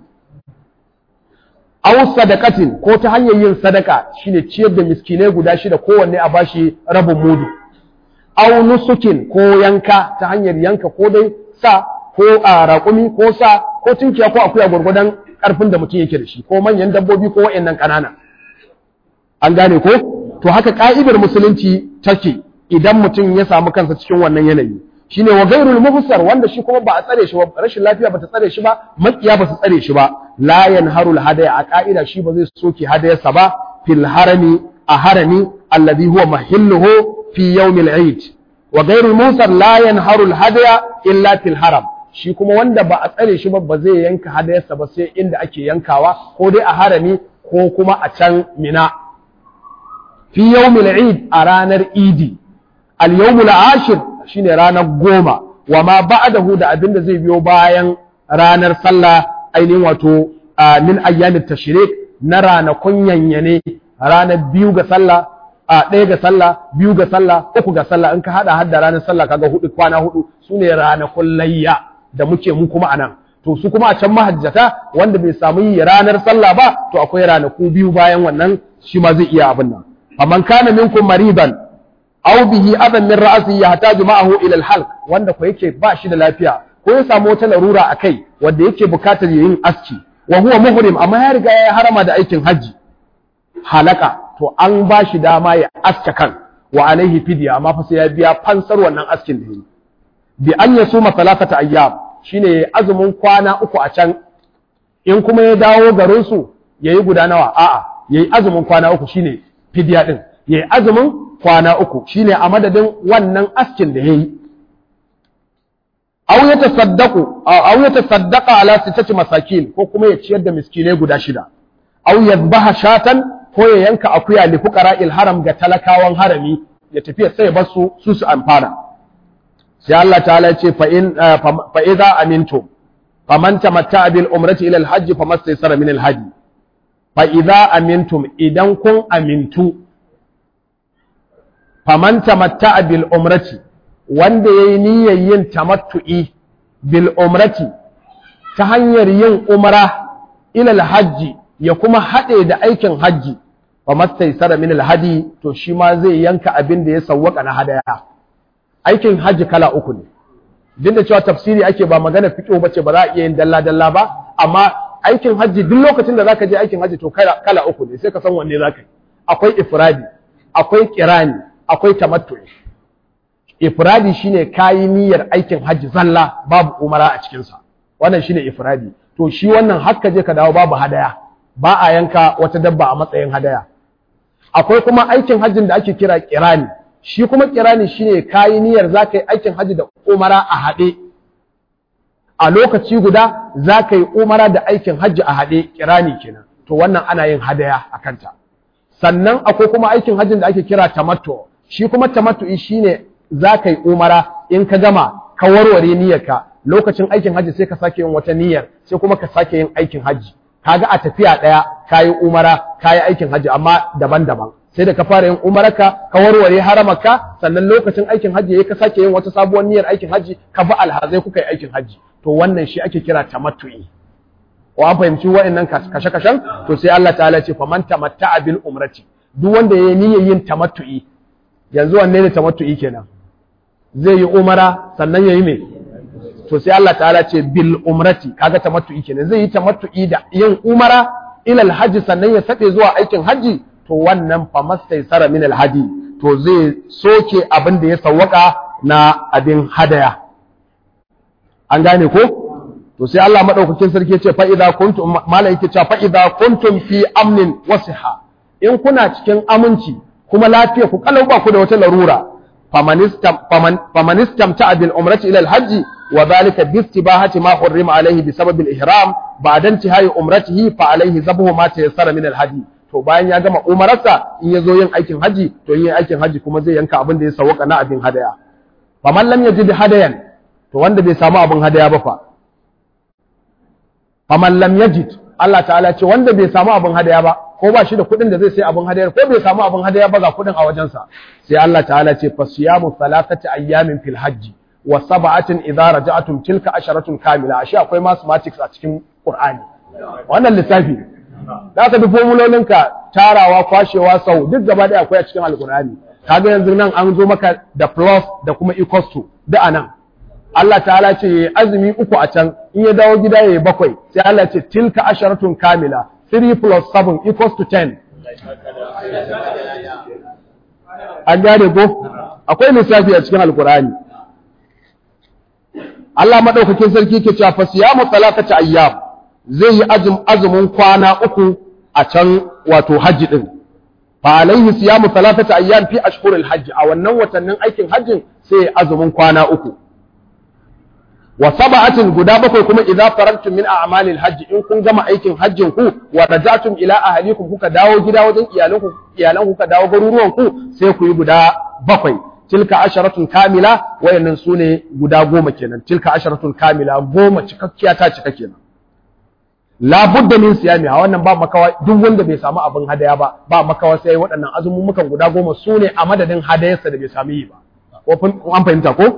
aw sadaqatin ko ta hanyar yin sadaka shine ciyar da miskinai guda shida kowanne a bashi rabin mudu aw nusukin ko yanka ta hanyar yanka ko dai sa ko a raƙumi ko sa ko tunkiya ko akuya gwargwadon ƙarfin da mutum yake da shi ko manyan dabbobi ko wa'annan ƙanana an gane ko to haka ka'idar musulunci take idan mutum ya samu kansa cikin wannan yanayi shine wa ghairul muhsar wanda shi kuma ba a tsare shi ba rashin lafiya bata tsare shi ba makiya ba su tsare shi ba la yanharul hadaya a ka'ida shi ba zai soke hadayarsa ba fil harami a harami alladhi huwa mahilluhu fi yawmil eid wa ghairul muhsar la yanharul hadaya illa fil haram shi kuma wanda ba a tsare shi ba ba zai yanka hadayarsa ba sai inda ake yankawa ko dai a harami ko kuma a can mina fi yawmil eid a ranar idi al yawmul ashir shine ranar goma wa ma ba'dahu da abin da zai biyo bayan ranar sallah ainihin wato min ayyamin tashrik na ranakun yanyane ranar biyu ga sallah a ɗaya ga sallah biyu ga sallah uku ga sallah in ka hada hadda ranar sallah kaga hudu kwana hudu sune ranakun layya da muke mu kuma anan to su kuma a can mahajjata wanda bai samu yi ranar sallah ba to akwai ranaku biyu bayan wannan shi ma zai iya abin nan faman kana minkum mariban aw bihi adan min ra'si yahtaju ma'ahu ila al-halq wanda ko yake ba shi da lafiya ko ya samu wata larura akai wanda yake bukatar yin aski wa huwa muhrim amma ya riga ya harama da aikin haji halaka to an ba shi dama ya aska kan wa alaihi fidya amma fa sai ya biya fansar wannan askin da yi bi an yasuma thalathata ayyam shine azumin kwana uku a can in kuma ya dawo garin su yayi guda nawa a'a yayi azumin kwana uku shine fidya din yayi azumin kwana uku shine a madadin wannan askin da yayi aw yatasaddaqu aw yatasaddaqa ala sittati masakin ko kuma ya ciyar da miskinai guda shida aw yadhbaha shatan ko ya yanka akuya li fuqara'il haram ga talakawan harami ya tafi sai bar su su su amfana sai Allah ta'ala ya ce fa in fa idza amintum faman tamatta bil umrati ila al hajj famastaysara min al hadi fa idza amintum idan kun amintu faman tamatta bil umrati wanda yayi niyyar yin tamattu'i bil umrati ta hanyar yin umra ila al hajji ya kuma haɗe da aikin hajji fa mastaysara min alhadi to shi ma zai yanka abin da ya sawwaka na hadaya aikin hajji kala uku ne duk da cewa tafsiri ake ba magana fiqh bace ba za a iya yin dalla dalla ba amma aikin hajji duk lokacin da zaka je aikin hajji to kala kala uku ne sai ka san wanne zaka yi akwai ifradi akwai kirani akwai tamattu'i ifradi shine kayi niyyar aikin hajji zalla babu umara a cikin sa wannan shine ifradi to shi wannan hakka je ka dawo babu hadaya ba a yanka wata dabba a matsayin hadaya akwai kuma aikin hajjin da ake kira kirani shi kuma kirani shine kayi niyyar zaka yi aikin hajji da umara a haɗe a lokaci guda zaka yi umara da aikin hajji a haɗe kirani kenan to wannan ana yin hadaya a kanta sannan akwai kuma aikin hajjin da ake kira tamattu shi kuma tamattu'i shine zaka yi umara in ka gama ka warware niyyarka lokacin aikin hajji sai ka sake yin wata niyyar sai kuma ka sake yin aikin hajji kaga a tafiya daya kayi umara kayi aikin hajji amma daban-daban sai da ka fara yin umararka ka warware haramarka sannan lokacin aikin hajji yayi ka sake yin wata sabuwar niyyar aikin hajji ka bi alhazai kuka yi aikin hajji to wannan shi ake kira tamattu'i wa an fahimci wa'annan kashe-kashen to sai Allah ta'ala ce faman tamatta'a bil umrati duk wanda yayi niyyar yin tamattu'i yanzu wanne ne tamattu'i kenan zai yi umara sannan yayi me to sai Allah ta'ala ce bil umrati kaga tamattu'i kenan zai yi tamattu'i da yin umara ila alhaji sannan ya sade zuwa aikin haji to wannan fa mastaysara min alhaji to zai soke abin da ya sawwaka na abin hadaya an gane ko to sai Allah madaukakin sarki ya ce fa idza kuntum malai yake cewa fa idza kuntum fi amnin wasiha in kuna cikin aminci kuma lafiya ku kalau ba ku da wata larura famanistam ta bil umrati ila alhajji wa dhalika bi istibahati ma hurrima alayhi bi sabab al-ihram ba'da intihai umratihi fa alayhi zabuhu ma tayassara min al-hadi to bayan ya gama umararsa in yazo yin aikin haji to yin aikin haji kuma zai yanka abin da ya sawaka na abin hadaya faman lam yajid hadayan to wanda bai samu abin hadaya ba fa faman lam yajid Allah ta'ala ce wanda bai samu abin hadaya ba ko ba shi da kuɗin da zai sai abin hadayar ko bai samu abin hadaya ba ga kuɗin a wajensa sai Allah ta'ala ce fasiyamu thalathati ayyamin fil hajji wa sab'atin idza raja'tum tilka asharatun kamila ashe akwai mathematics a cikin Qur'ani wannan lissafi za ka bi formulolinka tarawa kwashewa sau duk gaba ɗaya akwai a cikin alkur'ani kaga yanzu nan an zo maka da plus da kuma equals to da anan Allah ta'ala ce yayi azumi uku a can in ya dawo gida yayi bakwai sai Allah ce tilka asharatun kamila 3 plus 7 equals to 10 an gane ko akwai lissafi a cikin alkur'ani Allah madaukakin sarki ke cewa fa siyamu salatati ayyam zai yi azumin kwana uku a can wato hajji din fa alaihi siyamu salatati ayyam fi ashhuril hajj a wannan watannin aikin hajjin sai azumin kwana uku wa sab'atin guda bakwai kuma idza farantum min a'malil hajj in kun gama aikin hajjin ku wa raja'tum ila ahlikum kuka dawo gida wajen iyalanku iyalan kuka dawo garuruwan ku sai ku yi guda bakwai tilka asharatun kamila wayannan sune guda goma kenan tilka asharatun kamila goma cikakkiya ta cika kenan la budda min siyami a wannan ba makawa duk wanda bai samu abin hadaya ba ba makawa sai waɗannan azumumukan guda goma sune a madadin hadayarsa da bai sami yi ba ko an fahimta ko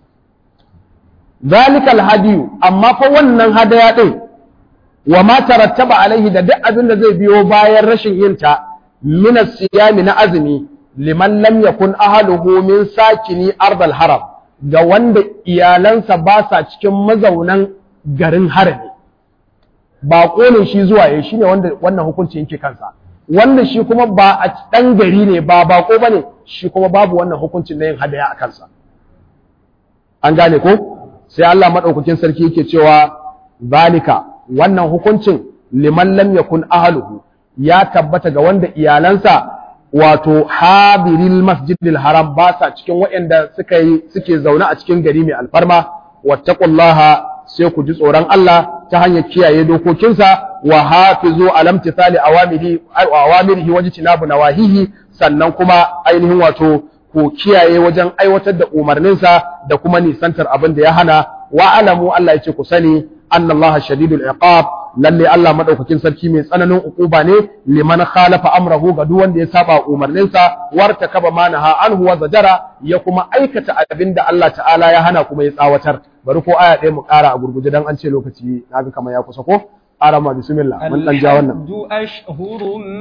zalikal hadiyu amma fa wannan hadaya din wa ma tarattaba alaihi da duk abin da zai biyo bayan rashin yin ta min siyami na azumi liman lam yakun ahluhu min sakini ardal haram ga wanda iyalansa ba sa cikin mazaunan garin harami ba ne shi zuwa ya shine wanda wannan hukunci yake kansa wanda shi kuma ba a dan gari ne ba bako bane shi kuma babu wannan hukuncin na yin hadaya a kansa an gane ko sai Allah madaukakin sarki yake cewa zalika wannan hukuncin liman lam yakun ahluhu ya tabbata ga wanda iyalansa wato habiril masjidil haram ba sa cikin waɗanda suka yi suke zaune a cikin gari mai alfarma wattaqullaha sai ku ji tsoron Allah ta hanyar kiyaye dokokinsa wa hafizu alam tisali awamirihi awamirihi wajtinabu nawahihi sannan kuma ainihin wato ku kiyaye wajen aiwatar da umarninsa da kuma nisantar abin da ya hana wa alamu Allah ya ce ku sani anna Allah shadidul iqab lalle Allah madaukakin sarki mai tsananin ukuba ne liman khalafa amrahu ga duk wanda ya saba umarninsa warta kaba manaha anhu wa zajara ya kuma aikata abinda Allah ta'ala ya hana kuma ya tsawatar bari ko aya ɗaya mu ƙara a gurguje dan an ce lokaci naga kamar ya kusa ko arama bismillah mun dan ja wannan الحج أشهر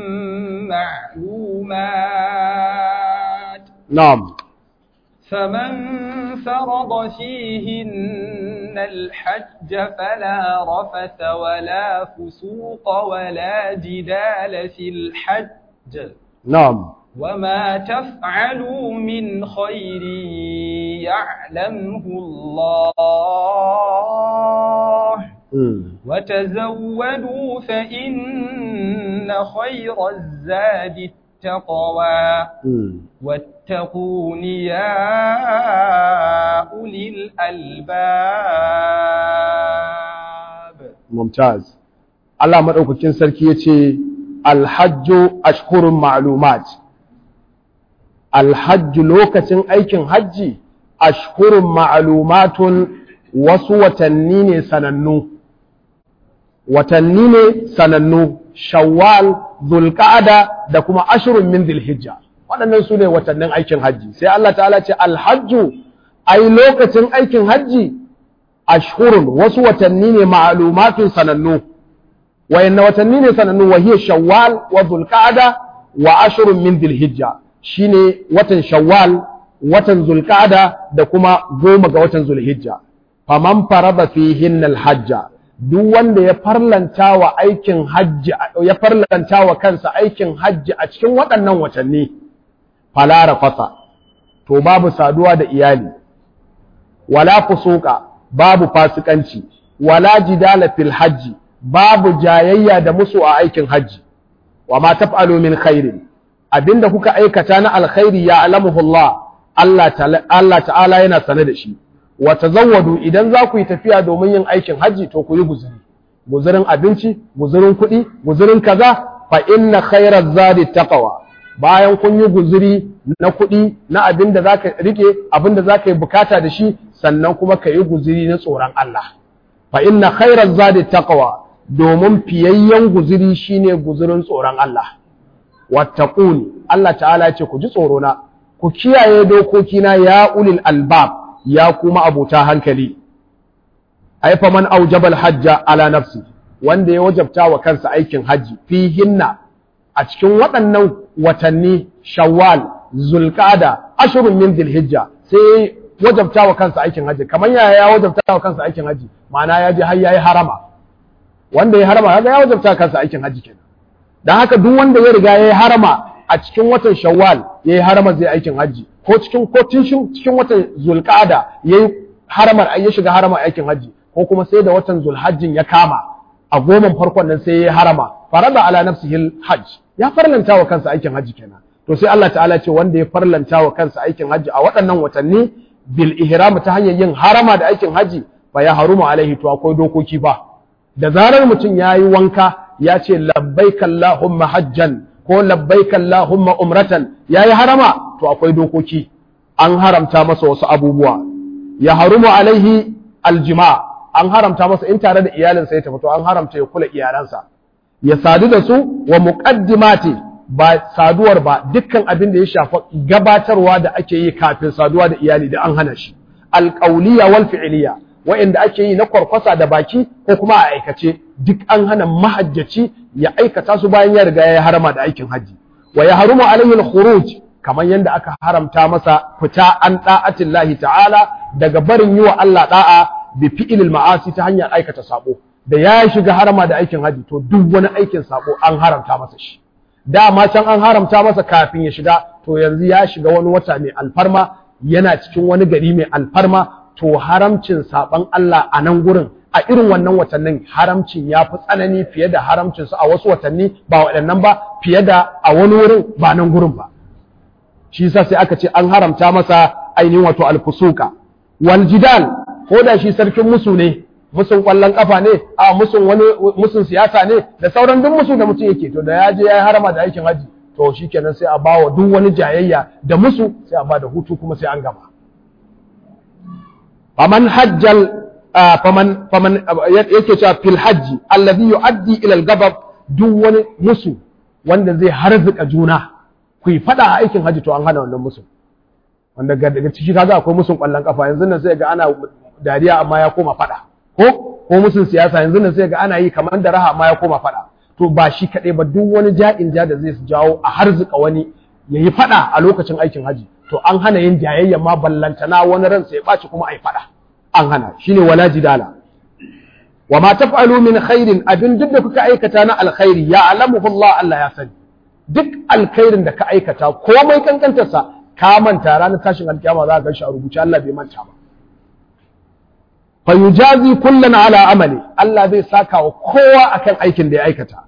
معلومات na'am فمن فرض فيهن الحج فلا رفث ولا فسوق ولا جدال في الحج na'am وما تفعلوا من خير يعلمه الله mm. وتزودوا فإن خير الزاد التقوى mm. واتقون يا أولي الألباب mumtaz Allah madaukakin sarki yace alhajju ashhurun ma'lumat alhajju lokacin aikin hajji ashhurun ma'lumatun wasu watanni ne sanannu watanni ne sanannu shawwal zulqa'ada da kuma ashrun min dhilhijja waɗannan su ne watannin aikin hajji sai Allah ta'ala ce alhajju ai lokacin aikin hajji ashhurun wasu watanni ne ma'lumatun sanannu wayanna watanni ne sanannu wa hiya shawwal wa dhulqa'da wa ashrun min dhilhijja shine watan shawwal watan zulqa'da da kuma goma ga watan zulhijja faman farada fihin alhajja duk wanda ya farlanta wa aikin hajji ya farlanta wa kansa aikin hajji a cikin waɗannan watanni fala rafasa to babu saduwa da iyali wala fusuka babu fasikanci wala jidala fil hajji babu jayayya da musu a aikin hajji wa ma taf'alu min khairin abinda kuka aikata na alkhairi ya alamuhu Allah Allah ta'ala Allah ta'ala yana sane da shi wa tazawwadu idan za ku yi tafiya domin yin aikin hajji to ku yi guzuri guzurin abinci guzurin kuɗi guzurin kaza fa inna khairaz zadi taqwa bayan kun yi guzuri na kuɗi na abin da zaka rike abin da zaka yi bukata da shi sannan kuma ka yi guzuri na tsoron Allah fa inna khairaz zadi taqwa domin fiyayyen guzuri shine guzurin tsoron Allah wattaquni Allah ta'ala ce ku ji tsoro na ku kiyaye dokokina ya ulil albab ya kuma abota hankali ai fa man aujabal hajja ala nafsi wanda ya wajabta wa kansa aikin haji fihinna a cikin waɗannan watanni shawwal zulqada ashrun min dhilhijja sai wajabta wa kansa aikin haji kamar yaya ya wajabta wa kansa aikin haji ma'ana ya je har yayi harama wanda ya harama kaga ya wajabta wa kansa aikin haji kenan dan haka duk wanda ya riga yayi harama a cikin watan shawwal yayi harama zai aikin haji ko cikin ko cikin watan zulqada yayi haramar ya shiga haramar aikin haji ko kuma sai da watan zulhajjin ya kama a goman farkon nan sai yayi harama farada ala nafsihi hajj ya farlanta wa kansa aikin haji kenan to sai Allah ta'ala ce wanda ya farlanta wa kansa aikin haji a waɗannan watanni bil ihram ta hanyar yin harama da aikin haji fa ya haruma alaihi to akwai dokoki fa da zarar mutum yayi wanka ya ce labbaik allahumma hajjan ko labbaik allahumma umratan yayi harama to akwai dokoki an haramta masa wasu abubuwa ya harumu alaihi aljima an haramta masa in tare da iyalinsa ya tafi to an haramta ya kula iyalansa ya sadu da su wa muqaddimati ba saduwar ba dukkan abin da ya shafa gabatarwa da ake yi kafin saduwa da iyali da an hana shi alqawliya wal fi'liya wa'inda ake yi na kwarkwasa da baki ko kuma a aikace duk an hana mahajjaci ya aikata su bayan ya riga ya harama da aikin haji wa ya harumu alaihi al-khuruj kamar yadda aka haramta masa fita an da'atin lahi ta'ala daga barin yi wa Allah da'a bi fi'ilil ma'asi ta hanyar aikata sabo da ya shiga harama da aikin haji to duk wani aikin sabo an haramta masa shi dama can an haramta masa kafin ya shiga to yanzu ya shiga wani wata mai alfarma yana cikin wani gari mai alfarma to haramcin saban Allah a nan gurin a irin wannan watannin haramcin ya fi tsanani fiye da haramcinsu a wasu watanni ba waɗannan ba fiye da a wani wurin ba nan gurin ba shi yasa sai aka ce an haramta masa ainihin wato alfusuka wal jidal ko da shi sarkin musu ne musun kwallon kafa ne a musun wani musun siyasa ne da sauran duk musu da mutum yake to da ya je ya harama da aikin haji to shikenan sai a bawa duk wani jayayya da musu sai a ba da hutu kuma sai an gama faman hajjal faman faman yake cewa fil hajji alladhi yuaddi ila al-ghadab duk wani musu wanda zai harzuka juna ku yi fada a aikin haji to an hana wannan musu wanda daga ciki kaga akwai musun kwallon kafa yanzu nan sai ga ana dariya amma ya koma fada ko ko musun siyasa yanzu nan sai ga ana yi kamar da raha amma ya koma fada to ba shi kadai ba duk wani ja'in ja da zai jawo a harzuka wani yayi fada a lokacin aikin haji to an hana yin jayayya ma ballantana wani ran sai ya baci kuma ai fada an hana shine wala jidala wa ma taf'alu min khairin abin duk da kuka aikata na alkhairi ya alamuhu Allah Allah ya sani duk alkhairin da ka aikata komai kankantarsa ka manta ranar tashin alkiyama za ka ganshi a rubuce Allah bai manta ba fa yujazi kullan ala amali Allah zai saka wa kowa akan aikin da ya aikata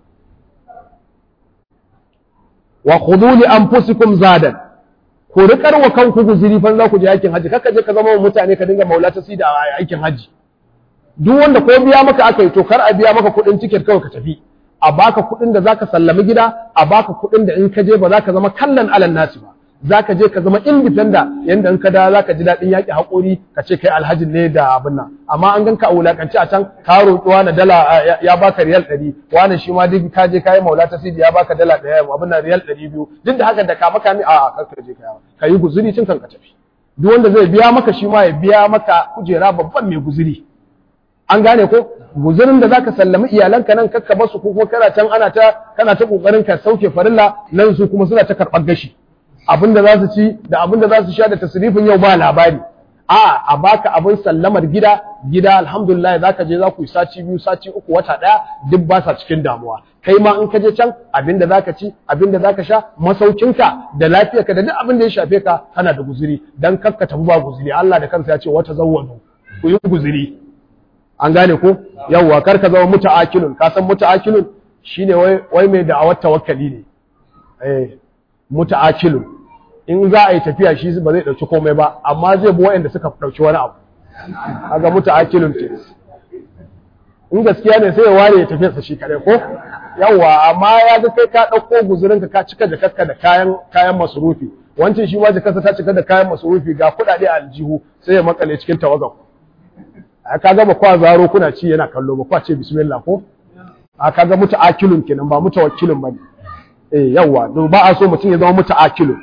wa khudhu li anfusikum zadan ku rikar wa kanku guziri fa za ku je aikin haji kaka je ka zama mutane ka dinga maulata sida a aikin haji duk wanda ko biya maka aka yi to kar a biya maka kuɗin tiket kawai ka tafi a baka kuɗin da zaka sallami gida a baka kuɗin da in ka je ba za ka zama kallon alan nasi ba zaka je ka zama independent yanda in ka da zaka ji daɗin yaƙi haƙuri ka ce kai alhajin ne da abin nan amma an ganka a wulakanci a can ka roƙi wani dala ya baka riyal ɗari wani shi ma duk ka je kayi maula ta sidi ya baka dala ɗaya abin nan riyal ɗari biyu duk da haka da ka maka mi a kar ka je ka yi guzuri cin kan ka tafi duk wanda zai biya maka shi ma ya biya maka kujera babban mai guzuri an gane ko guzurin da zaka sallami iyalanka nan kakka basu ko kuma kana can ana ta kana ta kokarin ka sauke farilla nan su kuma suna ta karɓar gashi abin da za su ci da abin da za su sha da tasrifin yau ba labari a a baka abin sallamar gida gida alhamdulillah za ka je za ku yi sati biyu sati uku wata ɗaya duk ba sa cikin damuwa kai ma in ka je can abin da za ka ci abin da za ka sha masaukinka da lafiyarka da duk abin da ya shafe ka kana da guzuri dan kakka tafi ba guzuri Allah da kansa ya ce wata zawwadu ku yi guzuri an gane ko yawwa kar ka zama muta'akilun ka san muta'akilun shine wai wai mai da'awar tawakkali ne eh muta'akilun in za a yi tafiya shi ba zai ɗauki komai ba amma zai bi waɗanda suka ɗauki wani abu aga mutu akilun ke in gaskiya ne sai ya ware ya tafiya sa shi kare ko yawa amma ya ga kai ka ɗauko guzurinka ka cika jakarka da kayan kayan masurufi wancan shi ma jakarsa ta cika da kayan masurufi ga kuɗaɗe a aljihu sai ya makale cikin tawagan a ka ga ba kwa zaro kuna ci yana kallo ba kwa ce bismillah ko a ka ga mutu akilun kenan ba mutu wakilun ba ne eh yawa ba a so mutum ya zama mutu akilun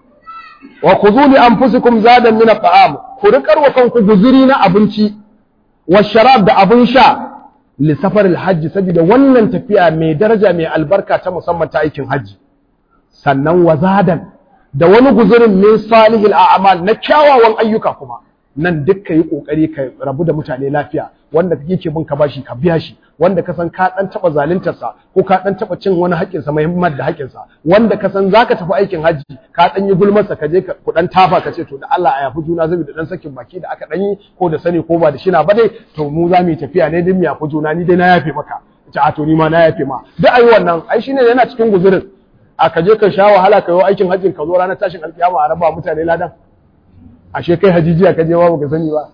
wa khudhu li anfusikum zadan min at'am ku rikar wa kanku guzuri na abinci wa sharab da abin sha li safar alhajj saboda wannan tafiya mai daraja mai albarka ta musamman ta aikin haji sannan wa zadan da wani guzurin min salihil a'mal na kyawawan ayyuka kuma nan duk ka yi kokari ka rabu da mutane lafiya wanda yake bin ka bashi ka biya shi wanda ka san ka dan taba zaluntarsa ko ka dan taba cin wani haƙƙin sa muhimmin da haƙƙin sa wanda ka san zaka tafi aikin haji ka dan yi gulmar sa ka je ku dan tafa ka ce to da Allah a yafi juna zabi da dan sakin baki da aka dan yi ko da sani ko ba da shina ba dai to mu za mu yi tafiya ne din mu yafi juna ni dai na yafe maka ta a to ni ma na yafe ma duk ayi wannan ai shine yana cikin guzurin a ka je ka sha wahala ka yi aikin hajjin ka zo ranar tashin alkiyama a raba mutane ladan ashe kai hajijiya ka je ba baka sani ba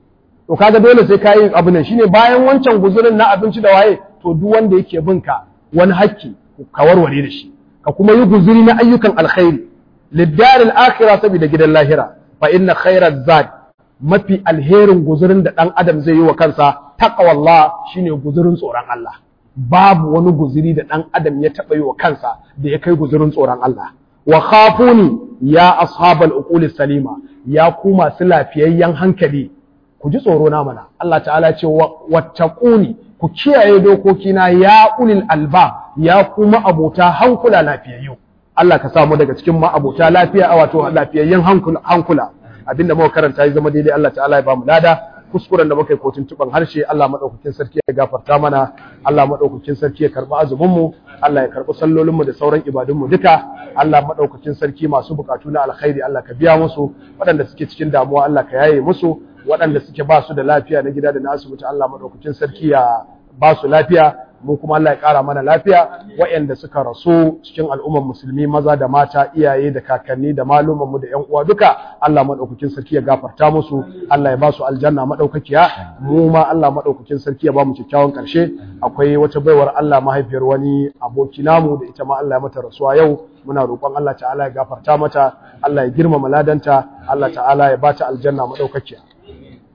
to kaga dole sai ka yi abu ne shine bayan wancan guzurin na abinci da waye to duk wanda yake bin ka wani hakki ka warware da shi ka kuma yi guzuri na ayyukan alkhairi lidar al-akhirah saboda gidan lahira fa inna khairaz zad mafi alherin guzurin da dan adam zai yi wa kansa taqwallah shine guzurin tsoron Allah babu wani guzuri da dan adam ya taba yi wa kansa da ya kai guzurin tsoron Allah wa khafuni ya ashabal uqulis salima ya ku masu lafiyayyen hankali ku ji tsoro na mana Allah ta'ala ce wattaquni ku kiyaye dokokina ya ulil alba ya kuma abota hankula lafiyayyu Allah ka samu daga cikin ma abota lafiya wato lafiyayyen hankula hankula abinda muka karanta ya zama daidai Allah ta'ala ya ba mu lada kuskuren da muka yi kotun tuban harshe Allah madaukakin sarki ya gafarta mana Allah madaukakin sarki ya karba azumin mu Allah ya karbi sallolin mu da sauran ibadun mu duka Allah madaukakin sarki masu bukatu na alkhairi Allah ka biya musu waɗanda suke cikin damuwa Allah ka yaye musu waɗanda suke ba su da lafiya na gida da na asibiti Allah madaukakin sarki ya ba su lafiya mu kuma Allah ya ƙara mana lafiya waɗanda suka rasu cikin al'ummar musulmi maza da mata iyaye da kakanni da maluman mu da ƴan uwa duka Allah madaukakin sarki ya gafarta musu Allah ya ba su aljanna madaukakiya mu ma Allah madaukakin sarki ya ba mu kyakkyawan ƙarshe akwai wata baiwar Allah mahaifiyar wani aboki namu da ita ma Allah ya mata rasuwa yau muna roƙon Allah ta'ala ya gafarta mata Allah ya girmama ladanta Allah ta'ala ya ba ta aljanna madaukakiya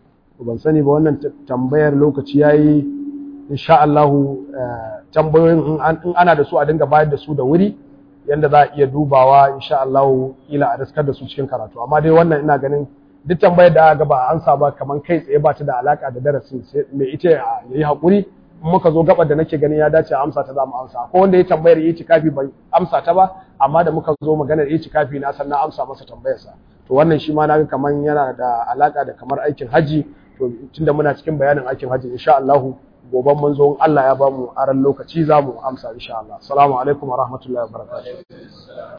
ban sani ba wannan tambayar lokaci yayi insha Allah tambayoyin in ana da su a dinga bayar da su da wuri yanda za a iya dubawa insha Allah ila a daskar da su cikin karatu amma dai wannan ina ganin duk tambayar da aka ba an ba kaman kai tsaye ba ta da alaka da darasin sai mai ita ya yi hakuri in muka zo gabar da nake ganin ya dace a amsa ta za mu amsa ko wanda ya tambayar yi cikafi bai amsa ta ba amma da muka zo maganar yi cikafi na san na amsa masa tambayarsa to wannan shi ma naga kaman yana da alaka da kamar aikin haji to tunda muna cikin bayanin aikin haji insha Allah goban mun zo Allah ya bamu aran lokaci za mu amsa insha Allah assalamu alaikum wa rahmatullahi wa barakatuh